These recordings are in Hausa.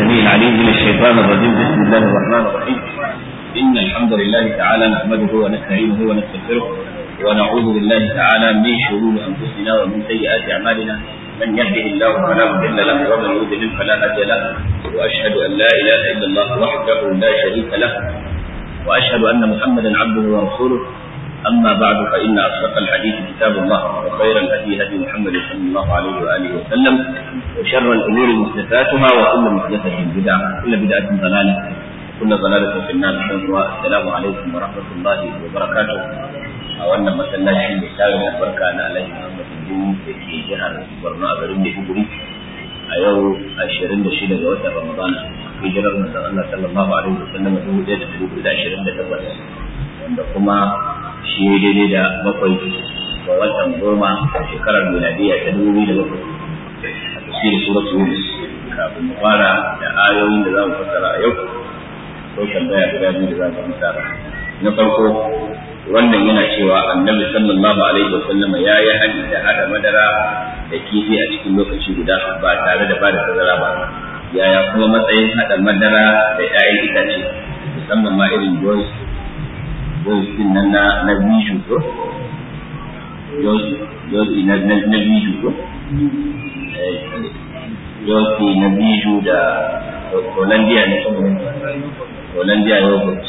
السميع العليم من الشيطان الرجيم بسم الله الرحمن الرحيم إن الحمد لله تعالى نحمده ونستعينه ونستغفره ونعوذ بالله تعالى من شرور أنفسنا ومن سيئات أعمالنا من يهده الله فلا مضل له ومن يضلل فلا هادي له وأشهد أن لا إله إلا الله وحده لا شريك له وأشهد أن محمدا عبده ورسوله أما بعد فإن أصدق الحديث كتاب الله وخير الهدي هدي محمد صلى الله عليه وآله وسلم وشر الأمور محدثاتها وكل محدثة بدعة وكل بدعة ضلالة وكل ضلالة في النار السلام عليكم ورحمة الله وبركاته أولا مثلا شيء مثال البركة أنا عليه محمد الدين في جهة برنا أبرم بحبري أيو أشيرين دشيلة جوات رمضان في جرر مثلا الله صلى الله عليه وسلم هو جيد في الوجود أشيرين دتبس wanda kuma shi ya daidai da bakwai ga watan goma a shekarar miladiya ta dubu biyu da bakwai a tafsirin suratul yunus kafin mu fara da ayoyin da za mu fassara a yau ko tambaya guda biyu da za mu amsa na farko wannan yana cewa annabi sallallahu alaihi wasallama ya yi hadi da hada madara da kifi a cikin lokaci guda ba tare da bada tazara ba yaya kuma matsayin hada madara da 'ya'yan itace musamman ma irin joyce yosi na na na biju ko yosi na na na biju ko yosi na biju da Hollandia ne kuma Hollandia yogurt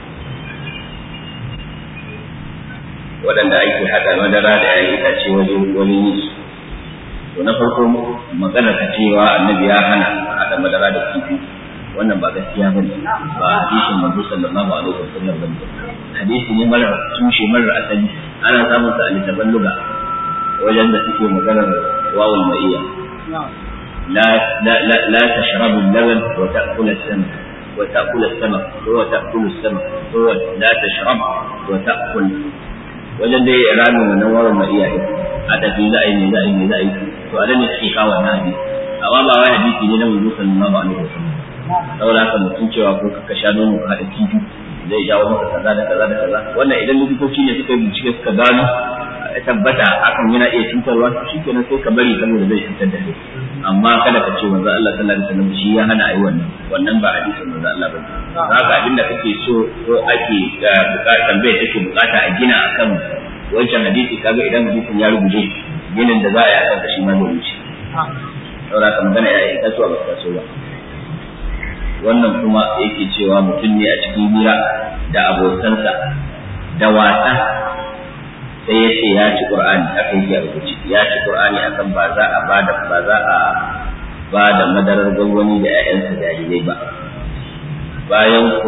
waɗanda ake haɗa madara da ya itace wajen wani yi to na farko magana ta cewa annabi ya hana haɗa madara da kifi wannan ba gaskiya bane ba hadisin manzo sallallahu alaihi wasallam bane hadisi ne mara tushe mara asali ana samun sa a littafin luga wajen da suke maganar wawul maiya la la la la tashrabu al-laban wa ta'kulu as-samak wa ta'kulu as-samak wa ta'kulu as-samak wa la tashrab wa ta'kul wajen da ya rami wannan wawul maiya din a tafi za a yi ne za a yi ne za a yi to a ne suke kawo wannan hadisi amma ba wai hadisi ne na manzo sallallahu alaihi wasallam saboda haka mutum cewa ko ka sha nono ka haɗa kifi zai jawo maka kaza da kaza da kaza wannan idan likitoci ne suka yi bincike suka gano ya tabbata hakan yana iya cutarwa shi kenan sai ka bari saboda zai cutar da kai amma kada ka ce manzo Allah sallallahu alaihi wasallam shi ya hana ayi wannan wannan ba hadisin manzo Allah bane haka abinda kake so ko ake bukata tambaye take bukata a gina akan wancan hadisi kaga idan hadisin ya rubuce ginin da za a yi akan shi ma zai wuce saboda haka magana ya yi kasuwa ba ta so ba wannan kuma yake cewa mutum ne a cikin hira da abokansa da wasa sai ya ce ya ci qur'ani haka yake a rubuce ya ci qur'ani akan ba za a ba da ba za a ba da madarar gwangwani da 'ya'yansa jarirai ba bayan ko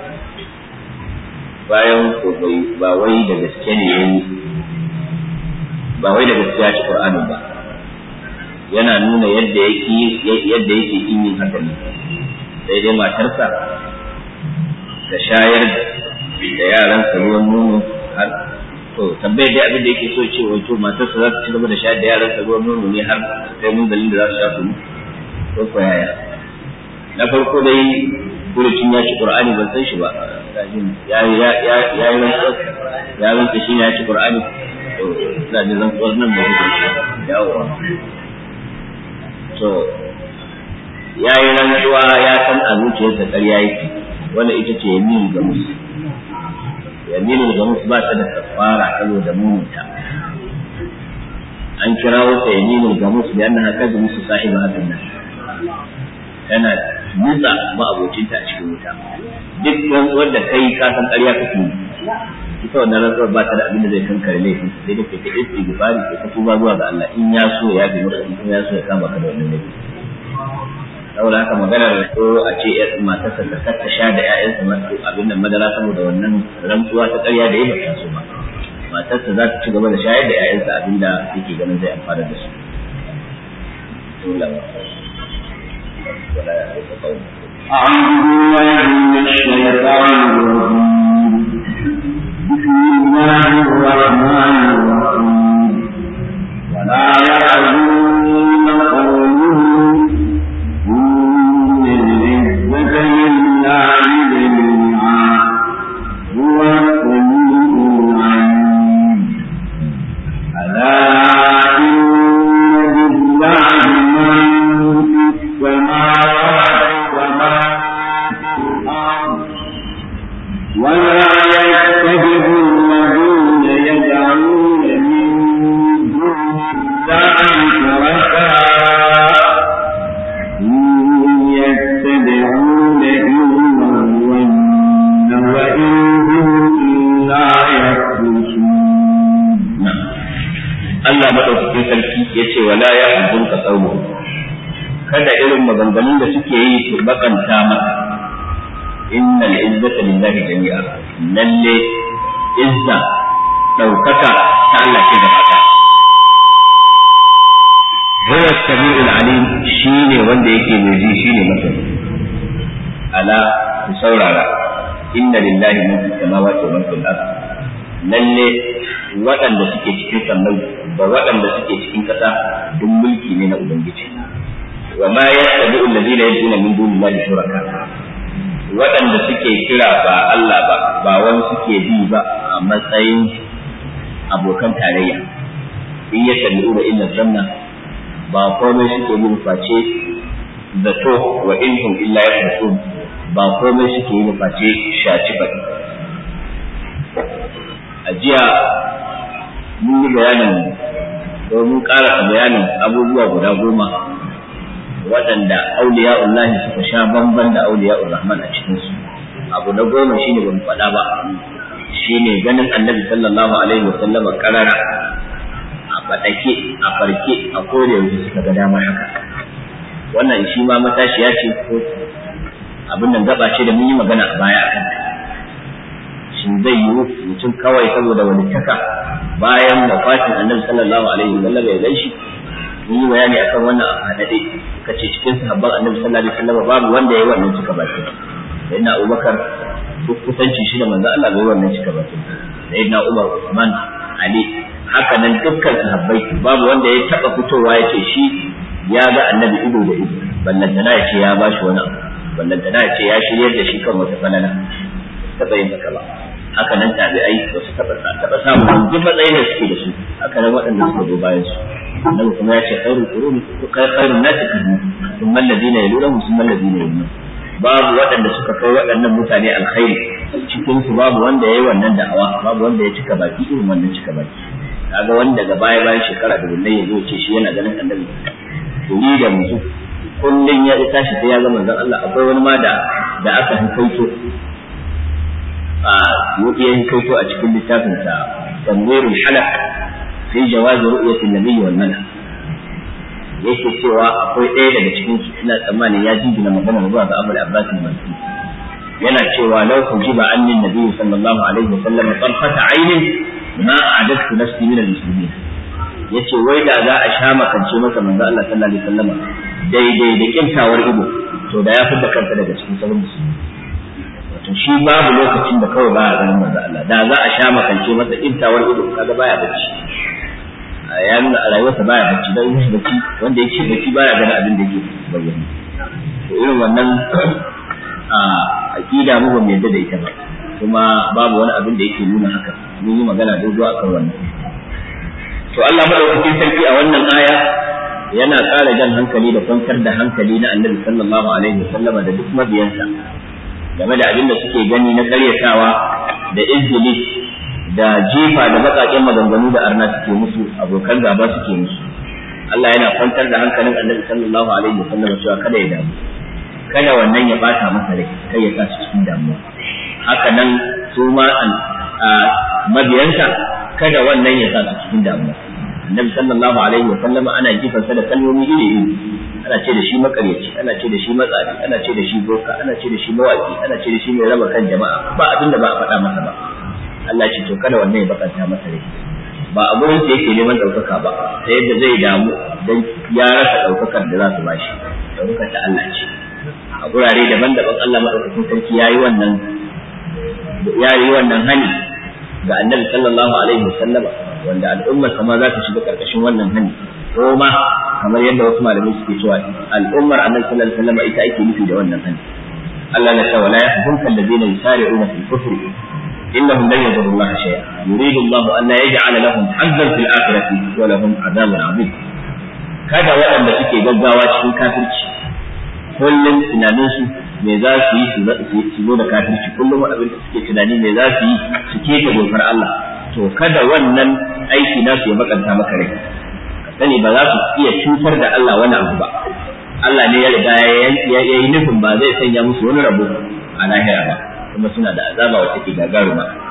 bayan ko bai ba wai da gaske ne yayi ba wai da gaske ya ci qur'ani ba yana nuna yadda yake yadda yake yin haka ne sai dai matarsa ta shayar da yaransa ruwan nono har to tambayar dai abin da yake so ce wato matarsa za ta ci gaba da shayar da yaransa ruwan nono ne har sai mun dalilin da za su sha su ko ko yaya na farko dai furucin ya ci qur'ani ban san shi ba ya ya ya ya yi ya rantsa shi ne ya ci qur'ani to ina da rantsuwar nan ba yawa to ya yi rantsuwa ya san a zuciyarsa ƙarya yake wanda ita ce yaminu ga musu yaminu ga musu ba ta da kafara saboda mumunta an kirawo ta yaminu ga musu da yana haka da musu sahiba hakan nan tana nutsa ma'abocinta a cikin wuta duk rantsuwar da kai ka san ƙarya kake yi ita wannan rantsuwar ba ta da abin da zai kankare laifin sai da kai ta istighfari kai ta tuba zuwa ga Allah in ya so ya bi maka in ya so ya kama ka da wannan laifi saboda haka maganar ko a ce matarsa ta kata sha da ƴaƴansa masu abin nan madara saboda wannan rantsuwa ta ƙarya da ya ba so ba matarsa za ta ci gaba da shayar da ƴaƴansa abin da yake ganin zai amfana da su أعوذ بالله من الشيطان الرجيم بسم الله الرحمن الرحيم ولا يحزنن قولهم إن العزة لله جميعا هو السميع العليم ألا إن لله من في السماوات Allah madaukakin sarki yace wala ya hudun ka tsawo kada irin maganganun da suke yi su bakanta maka innal izzata lillahi jami'a lalle izza daukaka ta Allah ce gaba ɗaya huwa samiul alim shine wanda yake mai ji shine masani ala ku saurara inna lillahi ma fi samawati wa ma fil ard lalle waɗanda suke cikin sammai da waɗanda suke cikin ƙasa duk mulki ne na ubangiji wa ma yattabi'u alladhina yad'una min dunillahi shuraka waɗanda suke kira ba Allah ba ba wani suke bi ba a matsayin abokan tarayya in yattabi'una illa zanna ba komai suke yin face zato wa inhum illa yahsun ba komai suke yin face shaci ba a jiya mun yi bayanin domin ƙara bayanin abubuwa guda goma waɗanda auliya'ullahi suka sha bamban da auliya'ur rahman a cikinsu abu na goma shine ban faɗa ba shine ganin annabi sallallahu alaihi wa sallama karara faɗake a farke a kore yanzu suka ga damar haka wannan shi ma matashiya ce ko abin nan gaba ce da mun yi magana a baya akan shin zai yi mutum kawai saboda wani taka bayan wafatin annabi sallallahu alaihi wa sallam ya gaishe mun yi bayani akan wannan a hadade kace cikin sahabban annabi sallallahu alaihi wa sallam babu wanda ya yi wannan cika baki sayyidina Abubakar duk kusanci shi da manzo Allah bai wannan cika baki sayyidina Umar Usman Ali haka nan dukkan sahabbai babu wanda ya taba fitowa ya ce shi ya ga annabi ido da ido ballantana ya ce ya ba shi wani abu ballantana ya ce ya shiryar da shi kan wata falala taba yin haka ba haka nan tabi'ai ba su taba taba samun duk matsayin da suke da su haka nan waɗanda suka zo bayan su annabi kuma ya ce khairul quruni khairun nasi qarni thumma alladhina yalunhum thumma alladhina yalunhum babu waɗanda suka kai waɗannan mutane alkhairi cikin su babu wanda yayi wannan da'awa babu wanda ya cika baki irin wannan cika baki kaga wanda daga baya bayan shekara da bullai ya zo ce shi yana ganin annabi turi da mutu kullun ya tashi sai ya ga manzon Allah akwai wani ma da da aka hukaito a yau ya hukaito a cikin littafin sa tanwirul halaq fi jawaz ru'yati an-nabi wal malak yake cewa akwai ɗaya daga cikin su ina tsammanin ya jingina magana zuwa ga Abu Abbas al-Mansi yana cewa law kujiba anni an-nabi sallallahu alaihi wasallam tarfata aynin ma a'adatu nafsi min al-muslimin yace wai da za a sha makance masa manzo Allah sallallahu alaihi wasallam daidai da kintawar ido to da ya fidda kanta daga cikin sauran musulmi wato shi babu lokacin da kawai baya ganin manzo Allah da za a sha makance masa kintawar ido kaga baya bacci ya nuna a rayuwarsa baya bacci dan yin bacci wanda yake bacci baya ganin abin da yake bayyana to irin wannan a aqida mu ba mu yadda da ita ba kuma babu wani abin da yake nuna haka mun yi magana dogo akan wannan to Allah madaukakin sarki a wannan aya yana ƙara jan hankali da kwantar da hankali na annabi sallallahu alaihi wasallam da duk mabiyansa game da abin da suke gani na karyatawa da izgili da jifa da baƙaƙen maganganu da arna suke musu abokan gaba suke musu Allah yana kwantar da hankalin annabi sallallahu alaihi wasallam cewa kada ya damu kada wannan ya bata masa rai kai ya sa shi cikin damuwa haka nan su ma mabiyansa kada wannan ya sa su cikin damuwa annabi sallallahu alaihi wa sallam ana jifansa da kalmomi iri iri ana ce da shi makaryaci ana ce da shi matsafi ana ce da shi boka ana ce da shi mawaki ana ce da shi mai raba kan jama'a ba abin da ba a faɗa masa ba Allah ce to kada wannan ya bakanta masa rai ba a gurin sa yake neman ɗaukaka ba ta yadda zai damu dan ya rasa ɗaukakar da za su bashi ɗaukakar ta Allah ce a gurare daban-daban Allah madaukakin sarki yayi wannan yayi wannan hani ga annabi sallallahu alaihi wasallam wanda al'ummar kama za ta shiga karkashin wannan hani ko ma kamar yadda wasu malamai suke cewa al'ummar annabi sallallahu alaihi wasallam ita ake nufi da wannan hani Allah na cewa la yahzunka alladhina yusari'una fil kufri innahum lan yadurru Allah shay'a yuridu Allah an la yaj'ala lahum hazzan fil akhirati wa lahum adhabun 'azim kada waɗanda suke gaggawa cikin kafirci kullum tunaninsu me za su yi su zo da kafirci kullum abin da suke tunani me za su yi su keta dokar Allah to kada wannan aiki nasu ya bakanta maka rai ka sani ba za su iya cutar da Allah wani abu ba Allah ne ya riga ya yi nufin ba zai sanya musu wani rabo a lahira ba kuma suna da azaba wacce ke gagaruma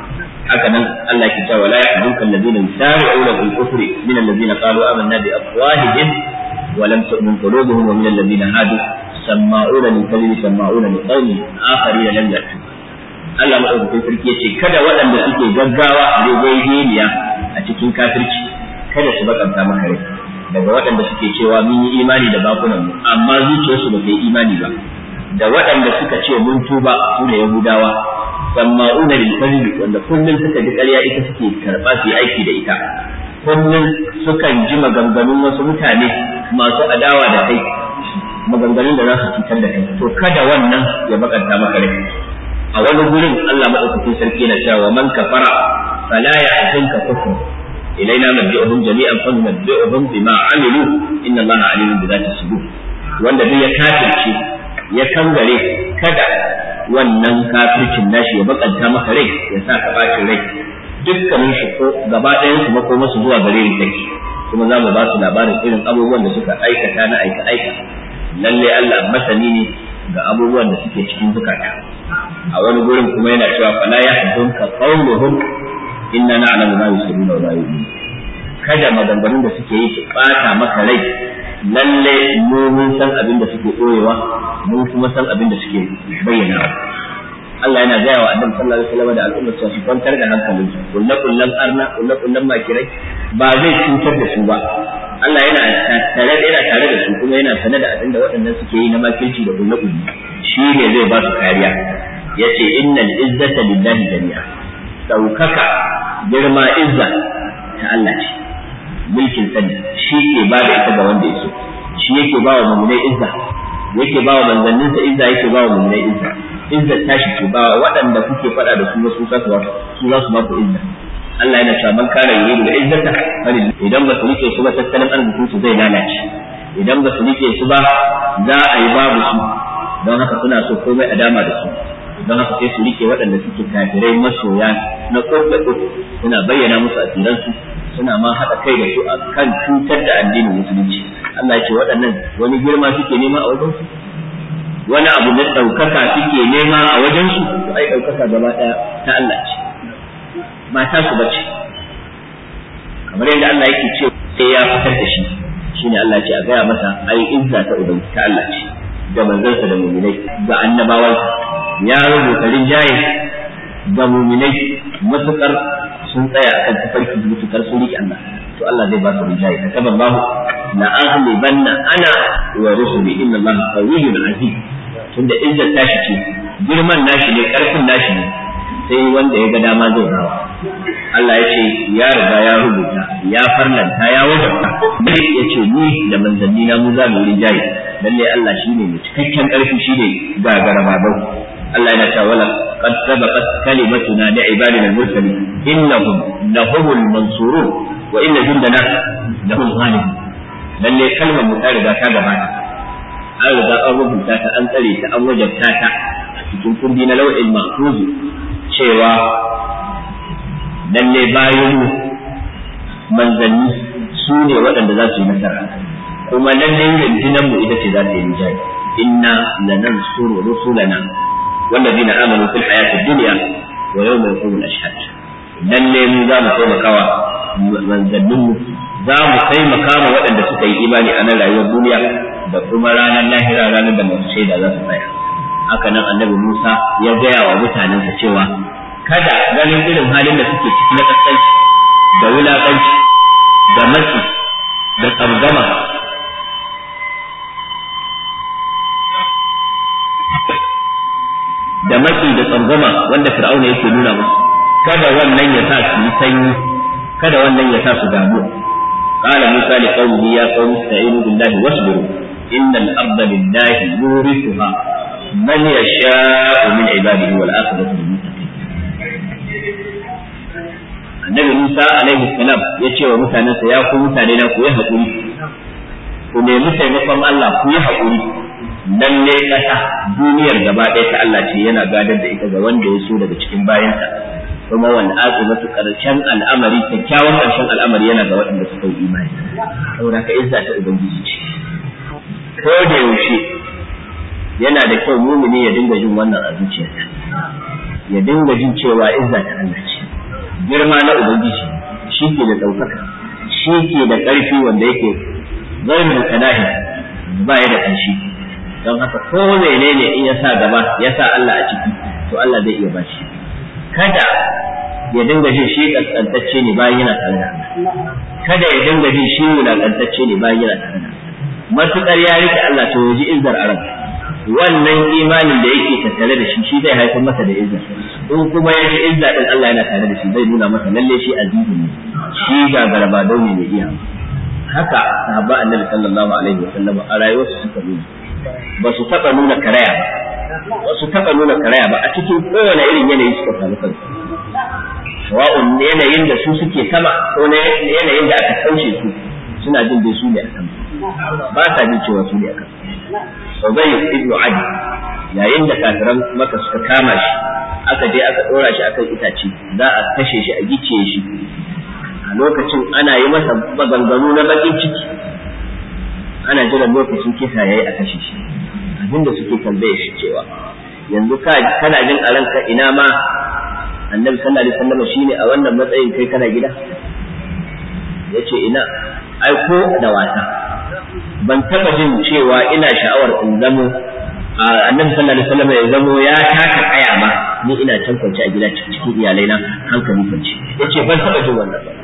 haka nan Allah ke cewa la yahzunka alladhina yusari'una fil kufri min alladhina qalu amanna bi afwahihim wa lam tu'min qulubuhum wa min alladhina hadu sama'una lil kadhibi sama'una li qaumin akharina lam ya'tu Allah madaukakin sarki yace kada waɗanda suke gaggawa a rigegeniya a cikin kafirci kada su bakanta maka rai daga waɗanda suke cewa mun yi imani da bakunan mu amma zuciyarsu ba ta yi imani ba da waɗanda suka ce mun tuba su ne yahudawa sama'una lil kadhibi wanda kullun suka ji ƙarya ita suke karɓa su yi aiki da ita kullun sukan ji maganganun wasu mutane masu adawa da kai maganganun da za su cutar da kai to kada wannan ya bakanta maka rai a wani gurin Allah madaukakin sarki yana cewa man kafara fala yahzunka kufru ilaina nabiyuhum jami'an fa nunabbi'uhum bima amilu inna Allaha alimun bi dhati sudur wanda duk ya kafirce ya kangare kada wannan kafircin nashi ya bakanta maka rai ya sa ka bacin rai dukkanin shi ko gaba ɗayan su mako masu zuwa gare ni take kuma za mu ba su labarin irin abubuwan da suka aikata na aika aika lalle Allah masani ne ga abubuwan da suke cikin zukata a wani gurin kuma yana cewa fala yahzunka qawluhum inna na'lamu ma yusirruna wa ma yu'linun kada maganganun da suke yi su bata maka rai lalle mu mun san abin da suke koyewa mun kuma san abin da suke bayyana Allah yana gaya wa annabi sallallahu alaihi wasallam da al'ummar su kwantar da hankalin su kullu kullan arna kullu kullan makirai ba zai cutar da su ba Allah yana tare da yana tare da su kuma yana sanar da abin da waɗannan suke yi na makirci da kullu kullu shi ne zai ba su kariya yace innal izzata lillahi jami'a daukaka girma izza ta Allah ce mulkin sani shi ke ba da ita ga wanda ya so shi yake ba wa mummunai izza yake ba wa manzanninsa izza yake ba wa mummunai izza izza tashi ce ba waɗanda kuke faɗa da su wasu za su ba su za su ba ku izza Allah yana cewa man kana yuridu da izzata falil idan ba su rike su ba tattalin arzikin su zai lalace idan ba su rike su ba za a yi babu su don haka suna so komai a dama da su don haka sai su rike waɗanda suke kafirai masoya na kurda suna bayyana musu asiransu suna ma haɗa kai da su a kan cutar da addinin musulunci Allah ya ce waɗannan wani girma suke nema a wajensu wani abu na ɗaukaka suke nema a wajensu to ai ɗaukaka gaba ɗaya ta Allah ce mata su bace kamar yadda Allah yake ce sai ya fitar da shi shine Allah ce a gaya masa ai izza ta ubangi ta Allah ce da manzansa da muminai ga annabawansa ya rubuta rinjaye ga muminai matukar sun tsaya akan tafarki mutukar sun riƙe Allah to Allah zai ba su rinjaye ka kaba Allah la ahli banna ana wa rusuli inna Allah qawiyyun aziz tunda izzar tashi ce girman nashi ne karfin nashi ne sai wanda ya ga dama zai rawa Allah ya ce ya riga ya rubuta ya farlanta ya wajabta dai ya ce ni da manzanni na mu za mu rinjaye lalle Allah shine mai cikakken karfi shine gagara babau Allah yana cewa wala qad sabaqat kalimatuna li ibadina al-mursalin innahum lahumul mansurun wa inna jundana lahum ghalibun lalle kalmar mu ta riga ta gabata an riga an rubuta ta an tsare ta an wajabta ta a cikin kundi na lau'il mahfuz cewa lalle bayan manzanni su ne waɗanda za su yi nasara kuma lalle rundunar mu ita ce za ta yi rijali inna lanansuru rusulana والذين آمنوا في الحياة الدنيا ويوم يقوم الأشهاد lalle mu za mu taimakawa manzanninmu za mu taimaka ma waɗanda suka yi imani a nan rayuwar duniya da kuma ranar lahira ranar da masu shaida za su tsaya haka nan annabi Musa ya gaya wa mutanensa cewa kada ganin irin halin da suke ciki na kaskanci da wulaƙanci da matsi da tsangama da matsi da tsangwama wanda fir'auna yake nuna musu kada wannan ya sa su yi sanyi kada wannan ya sa su damu قال موسى لقومه يا قوم استعينوا بالله واصبروا إن الأرض لله يورثها من يشاء من عباده والآخرة للمتقين النبي موسى عليه السلام يشي ومتانسا يا قوم متانينا كو يحقوني ku nemi taimakon Allah ku yi haƙuri lalle ƙasa duniyar gaba ɗaya ta Allah ce yana gadar da ita ga wanda ya so daga cikin bayansa kuma wanda aqibatu karshen al'amari kyakkyawan karshen al'amari yana ga waɗanda suka yi imani saboda ka izza ta ubangiji ce ko da yaushe yana da kyau mumini ya dinga jin wannan a zuciyarsa ya dinga jin cewa izza ta Allah ce girma na ubangiji shi ke da ɗaukaka shi ke da ƙarfi wanda yake zarin da kanahi ba ya da ƙanshi don haka ko menene in ya sa gaba ya sa Allah a ciki to Allah zai iya bashi kada ya dinga jin shi kaskantacce ne bayan yana tare da Allah kada ya dinga jin shi wulakantacce ne bayan yana tare da matukar ya rike Allah to ya ji izzar arab wannan imanin da yake tattare da shi shi zai haifar masa da izzar in kuma ya ji izza din Allah yana tare da shi zai nuna masa lalle shi azizi ne shi ga garbadau ne mai iya haka sahabba annabi sallallahu alaihi wasallam a rayuwarsu suka nuna ba su taba nuna karaya ba ba su taba nuna karaya ba a cikin kowane irin yanayi suka samu kansu sawa'un yanayin da su suke sama ko yanayin da aka kaushe su suna jin dai su ne a sama ba sa jin cewa su ne a kan Ubay ibn Adi yayin da kafiran maka suka kama shi aka je aka dora shi akan itace za a kashe shi a gice shi a lokacin ana yi masa maganganu na bakin ciki ana jiran lokacin kisa yayi a kashe shi abinda suke tambaye shi cewa yanzu ka kana jin a ranka ina ma annabi sallallahu alaihi wasallam shine a wannan matsayin kai kana gida yace ina ai ko da wata ban taba jin cewa ina sha'awar in zamo annabi sallallahu alaihi wasallam ya zamo ya taka kaya ba ni ina can kwance a gida cikin iyalai na hankali kwance yace ban taba jin wannan ba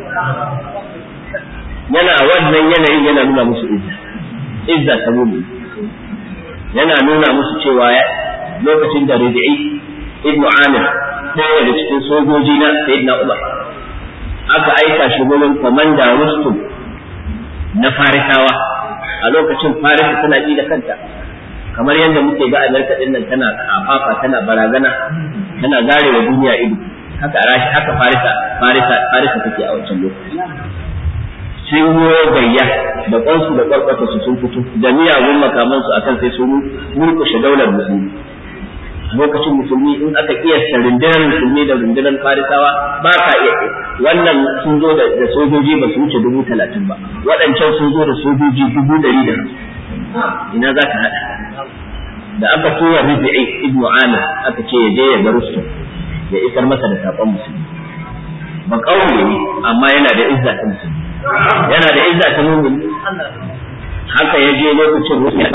yana wannan yanayin yana nuna musu izza izza ta mumin yana nuna musu cewa lokacin da Rabi'i ibnu Amir ɗaya daga cikin sojoji na Sayyidina Umar aka aika shi gurin komanda Rustum na Farisawa a lokacin Farisa tana ji da kanta kamar yadda muke ga Amerika din nan tana kafafa tana barazana tana zarewa duniya ido haka rashi haka Farisa Farisa Farisa take a wancan lokaci sun yi gayya da kwansu da kwarkwata su sun fito da miyagun makamansu akan sai sun murkushe daular musulmi lokacin musulmi in aka kiyasta rundunar musulmi da rundunar farisawa ba ka iya wannan sun zo da sojoji ba su wuce dubu talatin ba waɗancan sun zo da sojoji dubu ɗari da ina za ka haɗa da aka tura rufi'i ibnu amir aka ce ya je ya ga rustum ya isar masa da saƙon musulmi ba ƙauye ne amma yana da izza ta musulmi yana da izza ta mumin haka ya je lokacin rustum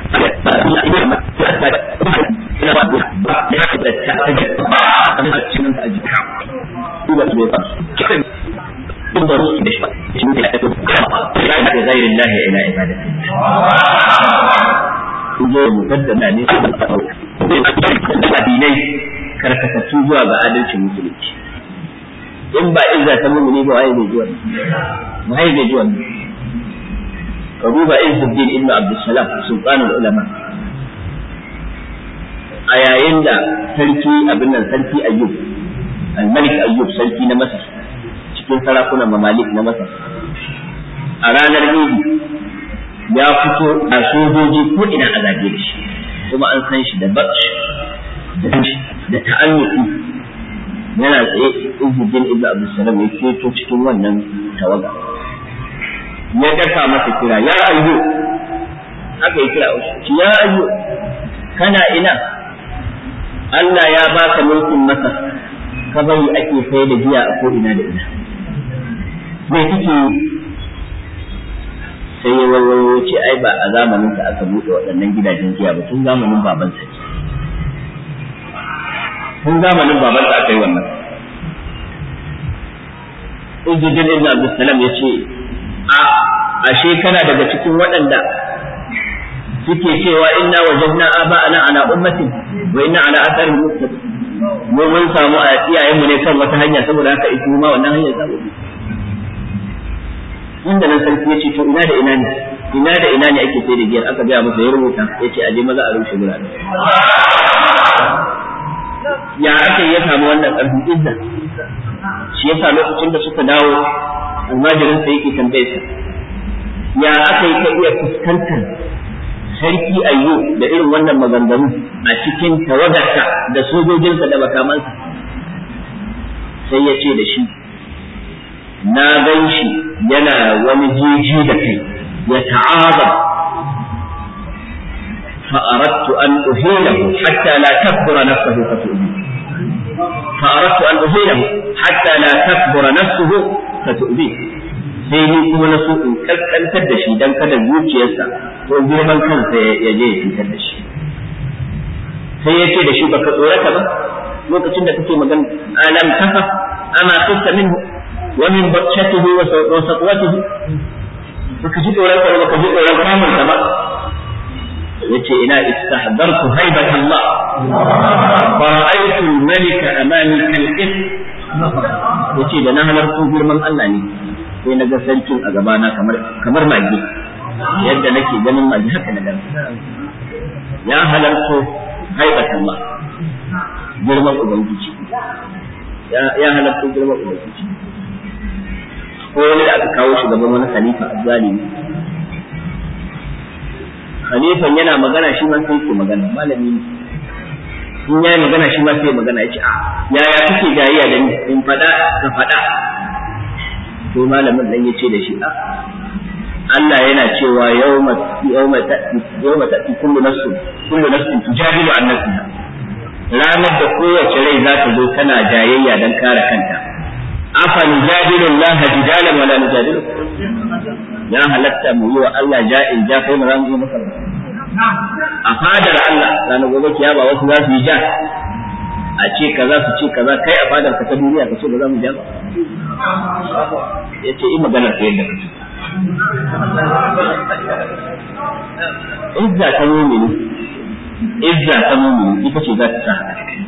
ina ba ba ya ka da ta ta an ka cin ta ajika duba su ba kiran din da rusu da shi shi ne ya ta ya da gairin lahi ila ibadati kun zo mukaddama ne da addinai karkatattu zuwa ga adalcin musulunci in ba izza ta mumuni ba waye zai ji wannan waye zai ji wannan ka duba Izzuddin ibn Abdussalam sultanul ulama a yayin da sarki abin nan sarki ayyub al-malik ayyub sarki na masar cikin sarakunan mamalik na masar a ranar idi ya fito a sojoji ko ina a zage da shi kuma an san shi da batsh da ta'annuki yana tsaye izzuddin ibnu abdussalam ya keto cikin wannan tawaga ya daka masa kira ya ayyu aka yi kira ya ayyu kana ina Allah ya baka mulkin masa ka bari ake sai da giya a ko ina da ina me kike sai ya wayo ce ai ba a zamanin ka aka buɗe waɗannan gidajen giya ba tun zamanin baban sa tun zamanin baban sa aka yi wannan Uzzujin Ibn Abdulsalam ya ce a ashe kana daga cikin waɗanda suke cewa inna wajadna aba'ana ala ummatin wa inna ala atharihim muqtadin mu mun samu a iyayen mu ne kan wata hanya saboda haka ita ma wannan hanyar za mu bi inda nan sarki ya ce to ina da ina ne ina da ina ne ake sai da giyar aka gaya masa ya rubuta ya ce aje maza a rushe gurare ya aka ya samu wannan ƙarfin izza shi yasa lokacin da suka dawo almajirin sa yake tambaye sa ya aka yi ka iya fuskantar sarki ayyo da irin wannan maganganu a cikin tawagarsa da sojojinsa da makamansa sai ya ce da shi na gan shi yana wani jeji da kai ya ta'azam فأردت أن أهينه حتى لا تكبر نفسه فتؤذي fa aradtu an uhinahu hatta la takbura nafsuhu fa tu'bi sai ni kuma na so in kaskantar da shi dan kada zuciyarsa ko girman kansa ya je ya cutar da shi sai ya ce da shi baka tsorata ba lokacin da kake magana alam tafa ama kunta minhu wa min batshatihi wa saqwatihi baka ji tsoron ka baka ji tsoron kamun ka ba yace ina istahdartu haibat Allah fa ra'aytu al-malika amami kal-qis yace da na halartu girman Allah ne sai na ga sarkin a gabana kamar kamar magi yadda nake ganin magi haka na gan ya halarto haibat Allah girman ubangiji ya halarto girman ubangiji ko wani da aka kawo shi gaban wani khalifa azzalimi khalifan yana magana shi ma sai ke magana malami ne in yayi magana shi ma sai magana ya ce a yaya kake jayayya da ni in fada ka fada to malamin dan yace da shi a Allah yana cewa yawma yawma ta'ti yawma ta'ti kullu nafsin kullu nafsin tujadilu an nafsiha ranar da kowace rai za ta zo tana jayayya dan kare kanta afa nujadilu Allah jidalan wala nujadilu ya halatta mu yi wa Allah ja'in ja kai mu za mu yi masa a fadar Allah ranar gobe kiyama wasu za su yi ja a ce kaza su ce kaza kai a fadar ka ta duniya ka ce ba za mu ja ba ya ce in magana ta yadda ka izza ta mumini izza ta mumini ita ce za ta sa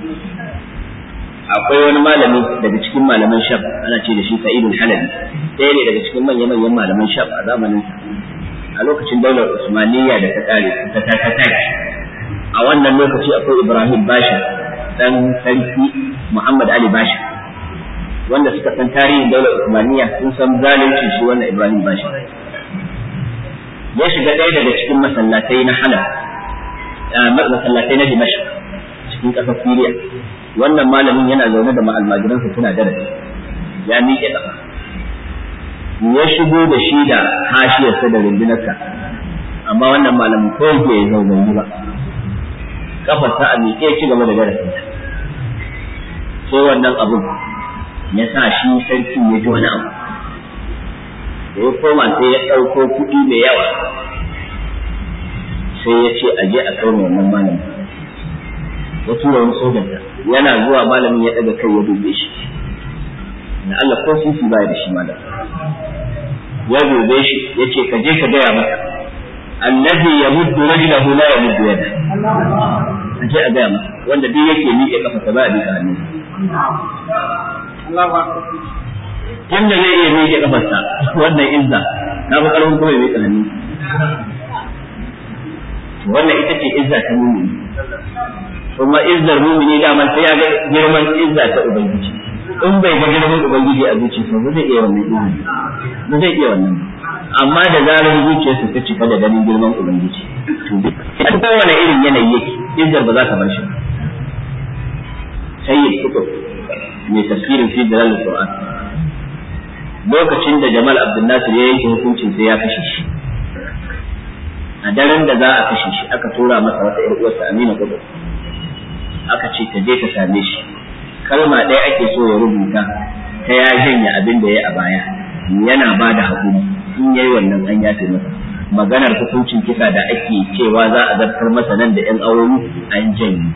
akwai wani malami daga cikin malaman shaf ana ce da shi sa'idul halabi ɗaya ne daga cikin manya-manyan malaman shaf a zamanin a lokacin daular usmaniyya da ta kare ta ta ta a wannan lokaci akwai ibrahim basha dan sarki muhammad ali basha wanda suka san tarihin daular usmaniyya sun san zalunci shi wannan ibrahim basha ya shiga ɗaya daga cikin masallatai na halab masallatai na dimashq cikin ƙasar siriya wannan malamin yana zaune da ma'almajiransa suna darasi ya miƙe ƙafa ya shigo da shi da hashiyarsa da rundunarsa amma wannan malamin ko yake ya zaune ba kafarsa a miƙe ci gaba da darasin sai wannan abun ya sa shi sarki ya ji wani abu da ya koma sai ya ɗauko kuɗi mai yawa sai ya ce a je a kai wannan malamin ya tura wani sojanta yana zuwa malamin ya ɗaga kai ya dube shi na Allah ko sisi ba da shi malam ya dube shi ya ce ka je ka gaya masa allazi yamuddu rajlahu la yamuddu yada a je a gaya masa wanda duk yake miƙe kafa ta ba a miƙa hannu Tunda zai iya miƙe kafarsa wannan izza na fi ƙarfin kuma ya miƙa hannu wannan ita ce izza ta mumini kuma izzar mumini daman sai ya ga girman izza ta ubangiji in bai ga girman ubangiji a zuciyarsa ba zai iya wannan izini ba zai iya wannan amma da zarar zuciyarsa ta cika da ganin girman ubangiji a kowane irin yanayi yake izzar ba za ta bar shi sayyid kutub mai tafsirin fi dalal qur'an lokacin da jamal abdul nasir ya yanke hukuncin sai ya kashe shi a daren da za a kashe shi aka tura masa wata ƴar uwarsa amina kutub aka ce ta je ta same shi kalma ɗaya ake so ya rubuta ta ya janye abin da ya a baya yana ba da haƙuri in yayi wannan an yafe masa maganar hukuncin kisa da ake cewa za a zartar masa nan da ƴan awoyi an janye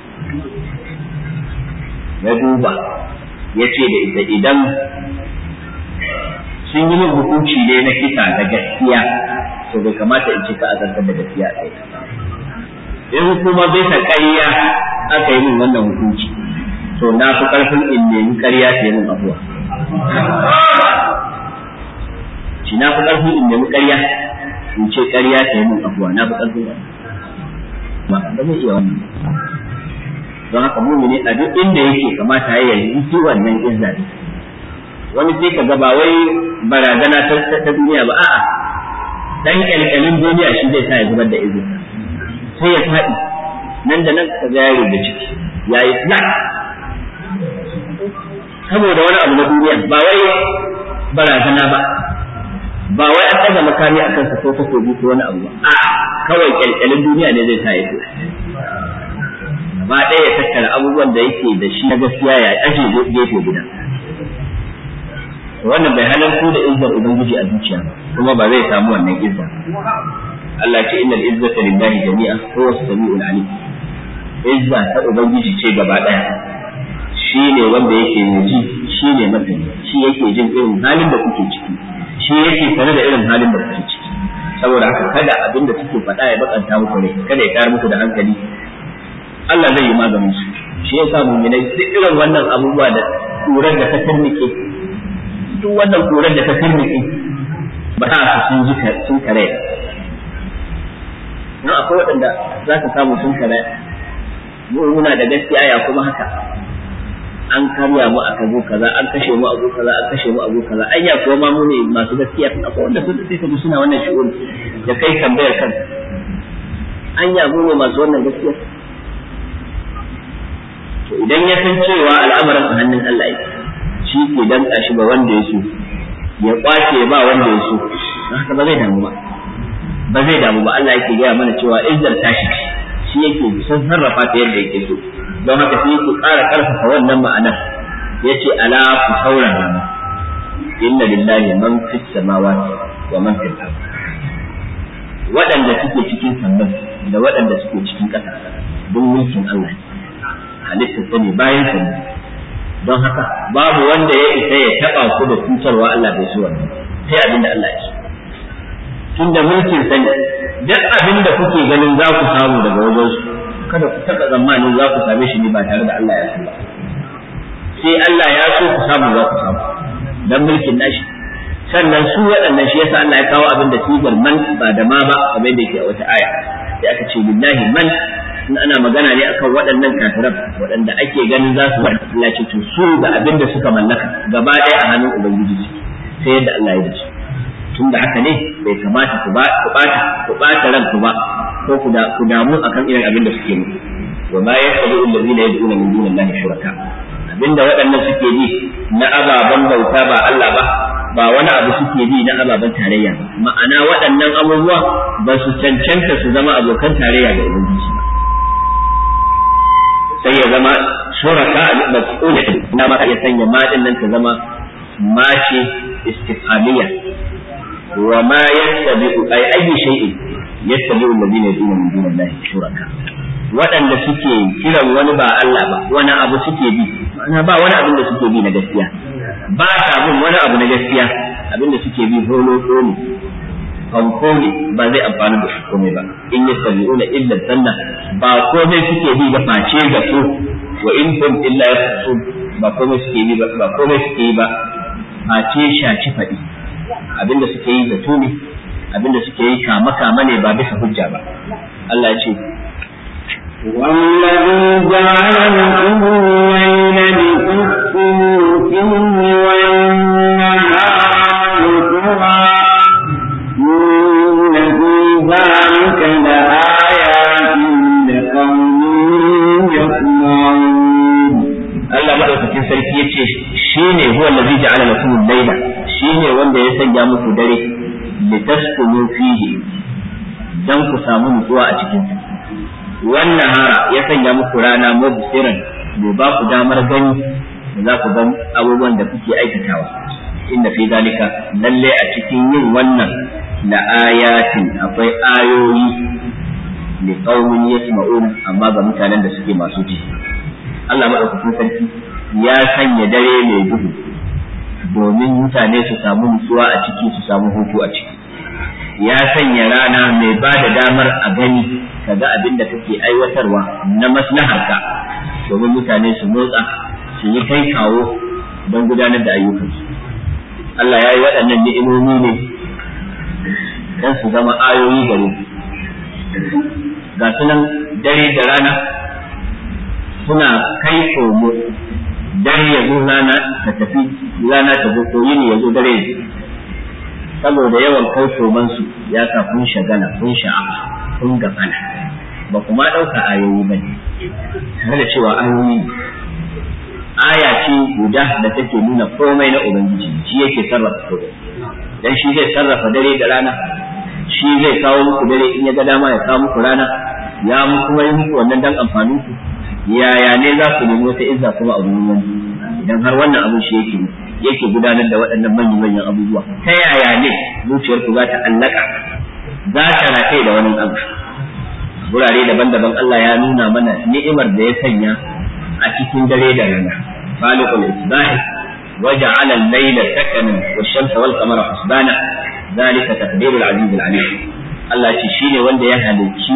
ya duba ya ce da ita idan sun yi min hukunci ne na kisa da gaskiya to bai kamata in cika a zartar da gaskiya a kai in kuma bisa ƙarya aka yi min wannan hukunci to na fi ƙarfin in nemi ƙarya ta yi min abuwa shi na fi ƙarfin in nemi ƙarya in ce ƙarya ta yi min abuwa na fi ƙarfin wannan ba ba zai iya wannan don haka mumini a duk inda yake kamata ya yi shi wannan izza ne wani sai ka ga ba wai barazana ta duniya ba a'a dan kyalkyalin duniya shi zai sa ya zubar da izza sai ya faɗi nan da nan ka ga yaro da ciki ya yi flat saboda wani abu na duniya ba wai barazana ba ba wai an ɗaga makami a kansa ko takobi ko wani abu ba a kawai kyalkyalin duniya ne zai sa ya flat gaba ɗaya ya tattara abubuwan da yake da shi na gaskiya ya aje gefe guda wannan bai halartu da izzar ubangiji a zuciya kuma ba zai samu wannan izza Allah ce innal izzata lillahi jami'a huwa as-sami'ul alim izza ta ubangiji ce gaba ɗaya shi ne wanda yake ji shi ne masani shi yake jin irin halin da kuke ciki shi yake sane da irin halin da kuke ciki saboda haka kada abin da suke faɗa ya bakanta muku rai kada ya tayar muku da hankali Allah zai yi maganin su shi yasa mu'minai duk irin wannan abubuwa da kurar da ta tarnike duk wannan kurar da ta tarnike ba ta su sun ji sun kare nan akwai waɗanda za ka samu sun kare mu muna da gaskiya ya kuma haka an karya mu a kazo kaza an kashe mu a go kaza an kashe mu a go kaza anya kuwa ma mu ne masu gaskiya akwai wanda sun sai kaji suna wannan shi'ur da kai tambayar kan anya mu ne masu wannan gaskiya to idan ya san cewa al'amarin a hannun Allah yake shi ke danka shi ga wanda ya so ya kwace ba wanda ya so haka ba zai damu ba ba zai damu ba Allah yake gaya mana cewa izzar tashi shi yake san sarrafa ta yadda yake so don haka sai ku ƙara ƙarfafa wannan ma'anar ya ce ala ku saurara mu inna lillahi man fis samawati wa man fil ard waɗanda suke cikin sannan da waɗanda suke cikin ƙasa don mulkin Allah halitta ta ne bayan sa ne don haka babu wanda ya isa ya taɓa ku da cutarwa Allah bai so wannan sai abinda Allah ya so tunda mulkin sa ne duk abin da kuke ganin za ku samu daga wajen su kada ku taɓa tsammanin za ku same shi ne ba tare da Allah ya so ba sai Allah ya so ku samu za ku samu dan mulkin nashi sannan su waɗannan shi yasa Allah ya kawo abin da sigar man ba da ma ba kamar da yake a wata aya sai aka ce billahi man in ana magana ne akan waɗannan kafiran waɗanda ake ganin za su Allah ce to su da abin da suka mallaka gaba ɗaya a hannun ubangiji sai yadda Allah ya dace tunda haka ne bai kamata ku ba ku bata ku bata ranku ba ko ku da ku damu akan irin abin da suke yi wa ma yasalu allazina yad'una min dunillahi shuraka abinda waɗannan suke bi na ababen bauta ba Allah ba ba wani abu suke bi na ababen tarayya ba ma'ana waɗannan abubuwa ba su cancanta su zama abokan tarayya ga ubangiji ba sai ya zama shuraka mas'ula na ma ya sanya ma din nan ta zama mace istifhamiyya wa ma yattabi'u ay ayyi shay'in yattabi'u alladhina yad'una min dunillahi shuraka waɗanda suke kiran wani ba Allah ba wani abu suke bi ma'ana ba wani abin da suke bi na gaskiya ba ta bin wani abu na gaskiya abin da suke bi holo ne fanko ne ba zai amfani da su komai ba in ya sabi'una illa sanna ba komai suke bi ba face ga su wa in hum illa yasun ba komai suke bi ba komai suke yi ba face shaci faɗi abinda suke yi zato ne abinda suke yi kama kama ne ba bisa hujja ba Allah ya ce والذي جعل لكم الليل لتسكنوا فيه والنهار مبصرا إن في ذلك لآيات لقوم يسمعون Allah madaukakin sarki ya ce shi ne huwa allazi ja'ala lakum al-layla shi ne wanda ya sanya muku dare litaskunu fihi dan ku samu nutsuwa a cikin sa wannan hara ya sanya muku rana mubsiran bai ba ku damar gani da za ku ga abubuwan da kuke aikatawa inda fi zalika lalle a cikin yin wannan la ayatin akwai ayoyi li qaumin yasma'un amma ga mutanen da suke masu ji Allah madaukakin sarki ya sanya dare mai duhu domin mutane su samu nutsuwa a ciki su samu hutu a ciki ya sanya rana mai ba da damar a gani ka ga abin da kake aiwatarwa na maslaharka domin mutane su motsa su yi kai kawo don gudanar da ayyukansu Allah ya yi waɗannan ni'imomi ne don su zama ayoyi gare ga sunan dare da rana suna kai komo dare ya zo rana ta tafi rana ta zo ko yini ya zo dare ya saboda yawan kai komansu ya sa kun shagala kun sha'a kun gafana ba kuma ɗauka ayoyi ba ne tare da cewa ayoyi aya ce guda da take nuna komai na ubangiji shi yake sarrafa komai dan shi zai sarrafa dare da rana shi zai kawo muku dare in ya ga dama ya kawo muku rana ya mu kuma yi muku wannan dan amfanin ku yaya ne za ku nemi wata izza kuma a gurin wani idan har wannan abin shi yake yake gudanar da waɗannan manyan manyan abubuwa ta yaya ne zuciyarku za ta allaka za ta rataye da wani abu wurare daban-daban Allah ya nuna mana ni'imar da ya sanya a cikin dare da rana khaliqul isbahi وجعل الليل سكنا والشمس والقمر حسبانا ذلك تقدير العزيز العليم Allah ce shi ne wanda ya halicci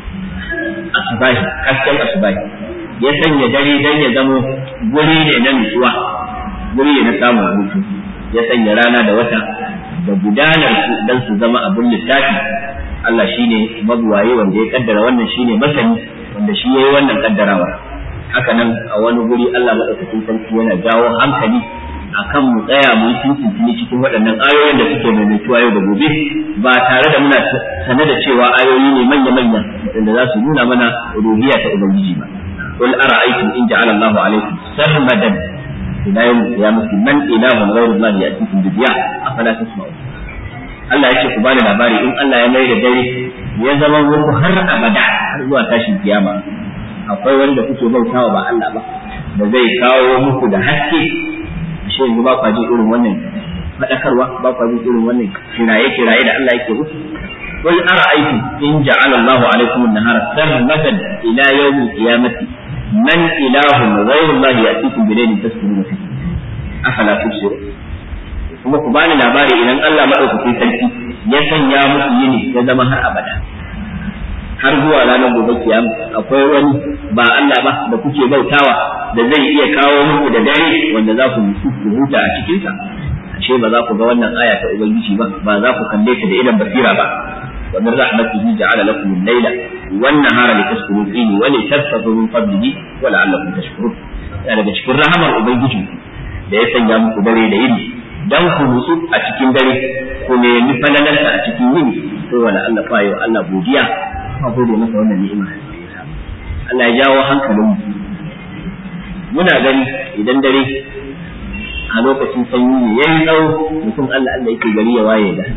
asubahi hasken asubahi ya sanya dare dan ya zamo guri ne na nutsuwa guri ne na samun hutu ya sanya rana da wata da gudanar su dan su zama abin lissafi Allah shi ne mabuwaye wanda ya kaddara wannan shi ne masani wanda shi ya yi wannan kaddarawa haka nan a wani guri Allah maɗaukakin sarki yana jawo hankali akan mu tsaya mu yi tuntuntuni cikin waɗannan ayoyin da suke maimaituwa yau da gobe ba tare da muna sane da cewa ayoyi ne manya-manya waɗanda za su nuna mana ruhiya ta ubangiji ba qul ara'aytum in ja'ala Allahu alaykum sarmadan ila yawm qiyamati man ilahun ghayru Allah ya'tikum bi diya afala tasma'un Allah ya ce ku bani labari in Allah ya mai da dare ya zama muku har abada har zuwa tashin kiyama akwai wani da kuke bautawa ba Allah ba da zai kawo muku da haske shi yanzu ba kwa jin irin wannan faɗakarwa ba kwa jin irin wannan kiraye kiraye da Allah yake musu qul ara'aytum in ja'ala Allahu alaykum an-nahara sarmadan ila yawm al-qiyamati man ilahun ghayru Allah ya'tikum bi laylin taskununa fihi afala tubsirun kuma ku bani labari idan Allah madaukakin sarki ya sanya musu yini ya zama har abada har zuwa ranar gobe kiyama akwai wani ba Allah ba da kuke bautawa da zai iya kawo muku da dare wanda za ku ku huta a cikin sa ashe ba za ku ga wannan aya ta ubangiji ba ba za ku kalle ta da idan basira ba wa min rahmatihi ja'ala lakum al-layla wan nahara litaskunu fihi wa litabtaghu min fadlihi wa la'allakum tashkurun yana daga cikin rahamar ubangiji da ya sanya muku dare da yini dan ku nutsu a cikin dare ku nemi falalarsa a cikin yini to wala Allah fa yau Allah godiya ka gode masa wannan ni'ima Allah ya jawo hankalin mu muna gani idan dare a lokacin sanyi ne yayi tsawo mutum Allah Allah yake gari ya waye da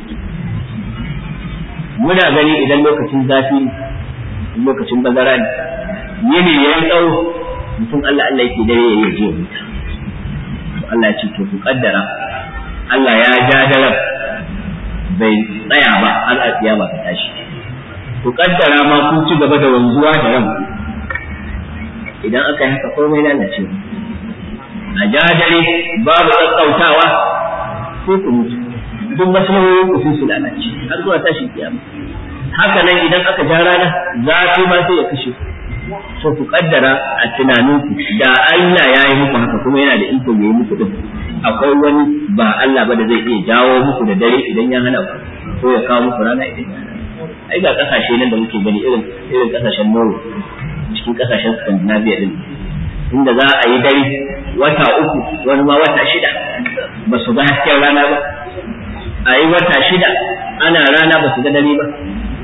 muna gani idan lokacin zafi ne lokacin bazara ne yini yayi tsawo mutum Allah Allah yake dare ya je wuta Allah ya ce to ku kaddara Allah ya ja daren bai tsaya ba har a kiyama ta tashi ku kaddara ma kun ci gaba da wanzuwa da ran idan aka yi haka komai lalace a ja dare babu tsakautawa sai ku mutu duk maslahohin ku su lalace har zuwa tashin kiyama haka nan idan aka ja rana zafi ma sai ya kashe so ku kaddara a tunaninku da Allah ya yi muku haka kuma yana da iko ya yi muku din akwai wani ba Allah ba da zai iya jawo muku da dare idan ya hana ku ko ya kawo muku rana idan ya hana ai ga kasashe nan da muke gani irin irin kasashen Norway cikin kasashen Scandinavia din inda za a yi dare wata uku wani ma wata shida ba su ga hasken rana ba a yi wata shida ana rana ba su ga dare ba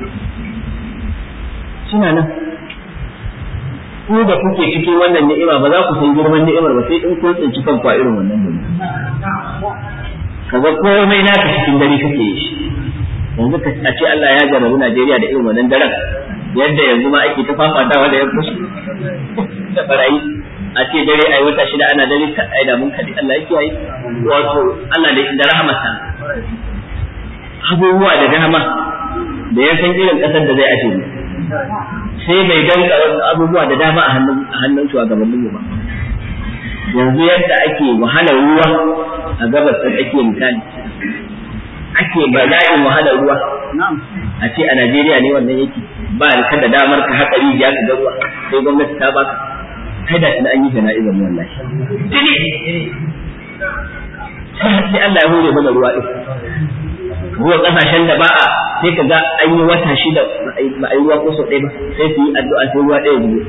suna nan ku da kuke cikin wannan ni'ima ba za ku san girman ni'imar ba sai in kun tsinci kanku a irin wannan dare kaga komai naka cikin dare kake yi shi yanzu ka a ce Allah ya jarabi Najeriya da irin wannan daren yadda yanzu ma ake ta fafatawa da yan fushi da barayi a ce dare ai wata shida ana dare ka ai da mun kadi Allah yake yi wato Allah da da rahmata abubuwa da dama da ya san irin kasar da zai ake mu sai bai danka abubuwa da dama a hannun a hannun shugabannin mu ba yanzu yadda ake wahalar ruwa a gabas da ake misali ake bala'in wahalar ruwa a ce a Najeriya ne wannan yake ba ka da damar ka haƙa rijiya ka ga ruwa sai gwamnati ta baka kai da tuna an yi jana'izar mu wallahi sai Allah ya hore mana ruwa din ruwa kasashen da ba a sai ka ga an yi wata shida ba a yi ruwa ko sau ɗaya ba sai su yi addu'a sai ruwa ɗaya biyu